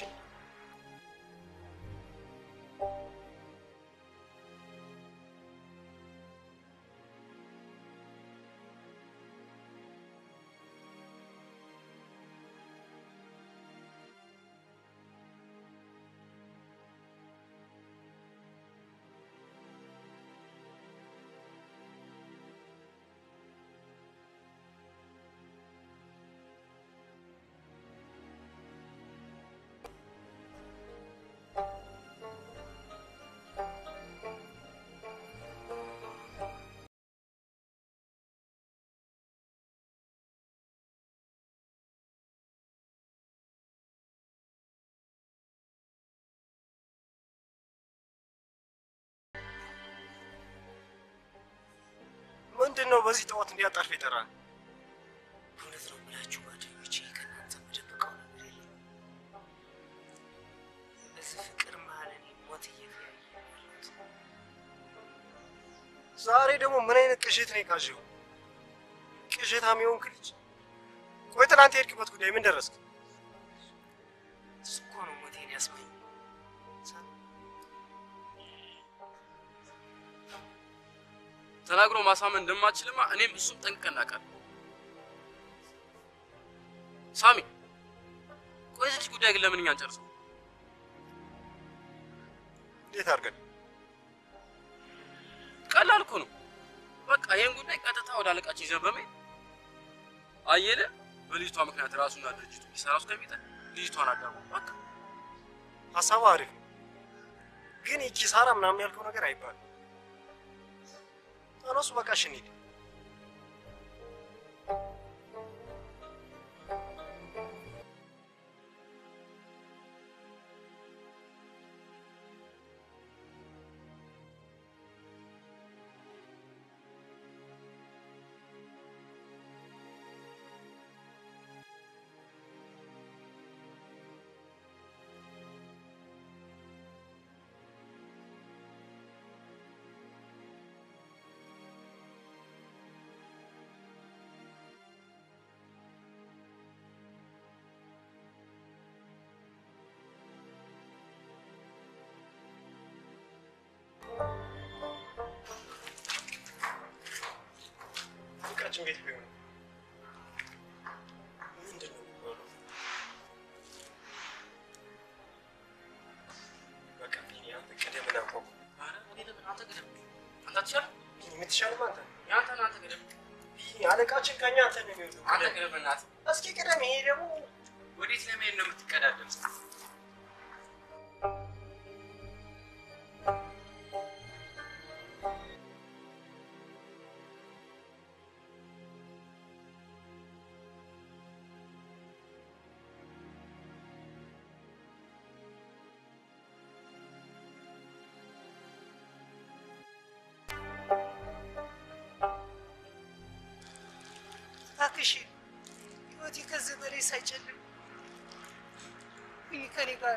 ምንድን ነው በዚህ ጠዋት እንዲያጣርፍ ይጠራል? እውነት ነው የምላችሁ ጓደኞቼ፣ ከእናንተ የምደብቀው ነገር የለም። በዚህ ፍቅር መሀል እኔ ሞት እየተያየ ነው ያለሁት። ዛሬ ደግሞ ምን አይነት ቅዠት ነው የቃዠው? ቅዠታም የሆንክ ልጅ። ቆይ ትናንት የሄድክበት ጉዳይ ምን ደረስክ? እሱ እኮ ነው ሞቴን ያስመኝ። ተናግሮ ማሳመን እንደማችልማ እኔም እሱም ጠንቅቀን እናውቃለን። ሳሚ፣ ቆይ የዚህ ልጅ ጉዳይ ግን ለምን እኛ አንጨርሰው? እንዴት አድርገን? ቀላል እኮ ነው። በቃ ይህን ጉዳይ ቀጥታ ወደ አለቃችን ይዘን በመሄድ አየለ በልጅቷ ምክንያት ራሱና ድርጅቱ ሊሰራ እስከሚጠ ልጅቷን አዳሙ። በቃ ሀሳቡ አሪፍ ነው፣ ግን የኪሳራ ምናምን ያልከው ነገር አይባልም። ተነሱ፣ በቃ እሺ እንሂድ። ፍቅራችን ቤት ቢሆን ምንድን ነው የሚባለው? በቃ ቢኒ፣ አንተ ቅደምና አንኳኩ። ኧረ እኔ ለምን አንተ ቅደም። አንተ አትሻልም? ቢኒ፣ የምትሻልም አንተ ነህ። የአንተ ነው አንተ ቅደም። ቢኒ፣ አለቃችን ከኛ አንተ ነው የሚወደው። አንተ ቅደም በእናትህ። እስኪ ቅደም። ይሄ ደግሞ ወዴት ለመሄድ ነው የምትቀዳደም? እባክሽ ህይወቴ ከዚህ በላይ ሳይጨልም ሁኚ ከኔ ጋር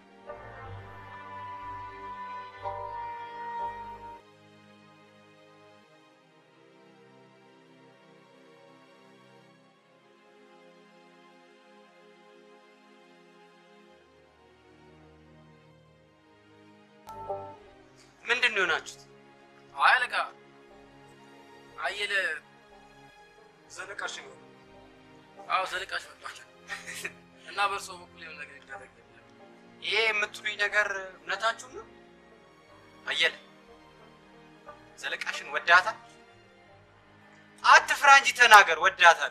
ምንድን ነው የሆናችሁት? አይ አለቃ አየለ ዘለቃሽ ነው። አዎ ዘለቃሽ መጥቷል እና በእርሶ በኩል የሆነ ነገር ይደረግ ይሄ የምትሉኝ ነገር እውነታችሁ ነው? አየለ ዘለቃሽን ወዳታል? አትፍራ እንጂ ተናገር፣ ወዳታል።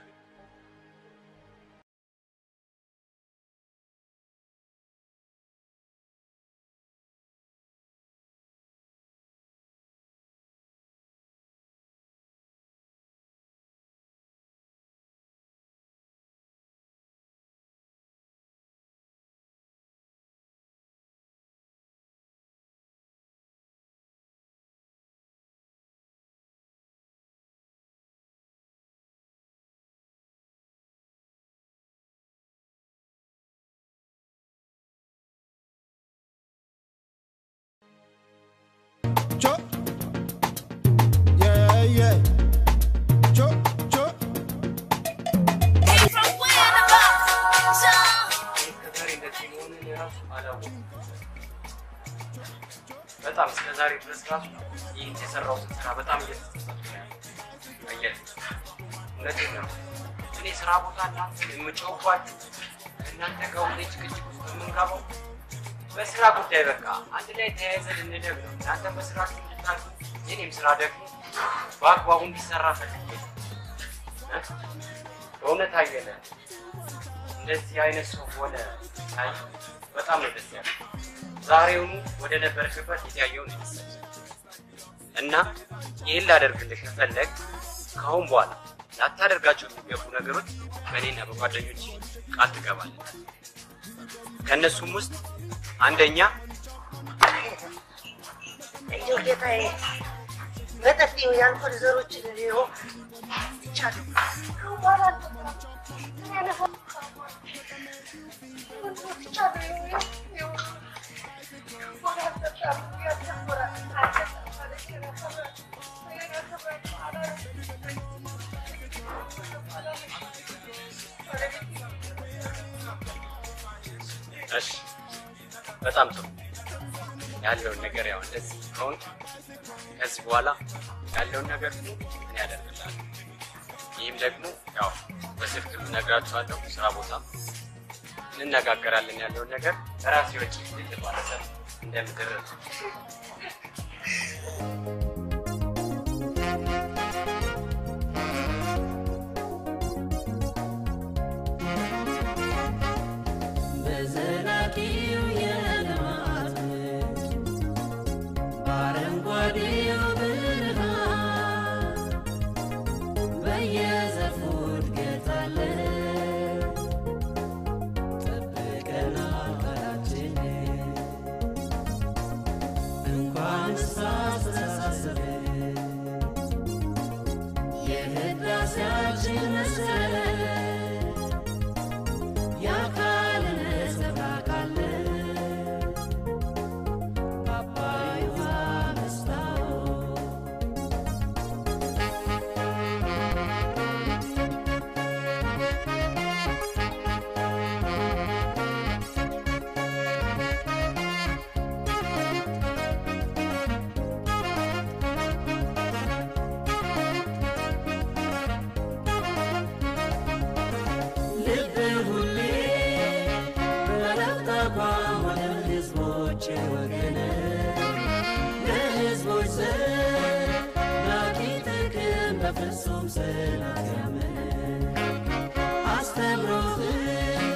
ድረስ ራሱ ይህን የሰራሁትን ስራ በጣም እየተጸጸትኩ ነው ያለው። አየህ፣ እውነቴን ነው። እኔ ስራ ቦታ እናንተ የምጨውባችሁ እናንተ ጋር ሁሌ ጭቅጭቅ ውስጥ የምንገባው በስራ ጉዳይ በቃ አንድ ላይ ተያይዘን እንደግ ነው። እናንተ በስራ እንድታሉ የኔም ስራ ደግሞ በአግባቡ እንዲሰራ ፈልጌ ነው። እ? በእውነት አየለ እንደዚህ አይነት ሰው ሆነ ሳይ በጣም ነው ደስ ያለ። ዛሬውኑ ወደ ነበርክበት የተያየውን ይመስል እና ይህን ላደርግልህ ከፈለግ ከአሁን በኋላ ላታደርጋቸው የሚገቡ ነገሮች በእኔና በጓደኞች ቃል ትገባለን። ከእነሱም ውስጥ አንደኛ እንደው ጌታዬ መጠጥ ይኸው የአልኮል ዘሮችን ይኸው ይቻለሁ። ከአሁን በኋላ አልጠጣም። ምን አይነት እሺ፣ በጣም ጥሩ ያለውን ነገር ያው እንደዚህ ከሆን ከዚህ በኋላ ያለውን ነገር ሁሉ እኔ ያደርግልሃለሁ። ይህም ደግሞ ያው በስልክ እነግራችኋለሁ። ስራ ቦታ እንነጋገራለን። ያለውን ነገር በራሴ ወጪ የተባለሰ እንደምድር በዘላቂው የልማት በአረንጓዴው ብርሃን በየዘርፉ እድገት አለ። ጠብቀናል ቃላችንን እንኳን ሳስተሳሰብን የህዳሴያችን መሰረት የአካል ነጸብራቅ አለ። በአባይ ውሃ መስታወት ልብ ሁሌ በረፍት አቋም ወደ ህዝቦች ወገነ ለህዝቦች ዘር ላቂ ጥቅም በፍጹም ጽናት ያመነ አስተምሮትን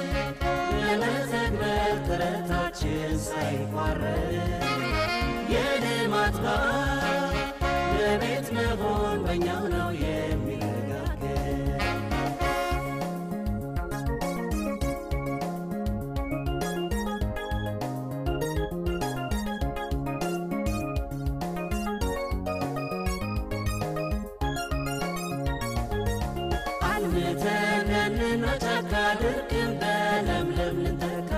ለመተግበር ጥረታችን ሳይቋረጥ የልማት ባር ለቤት መሆን በእኛው ነው የሚረጋገጥ አልምተን እንኖቻካ ድርቅን በለምለም ልንተካ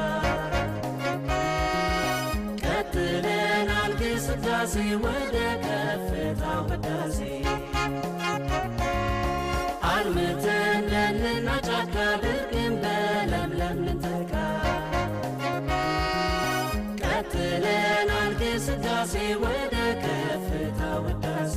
ቀጥለናል ግስጋሴ ወደ ከፍታው ህዳሴ አልምተን እንኖቻካ ድርቅን በለምለም ልንተካ ቀጥለናል ግስጋሴ ወደ ከፍታው ህዳሴ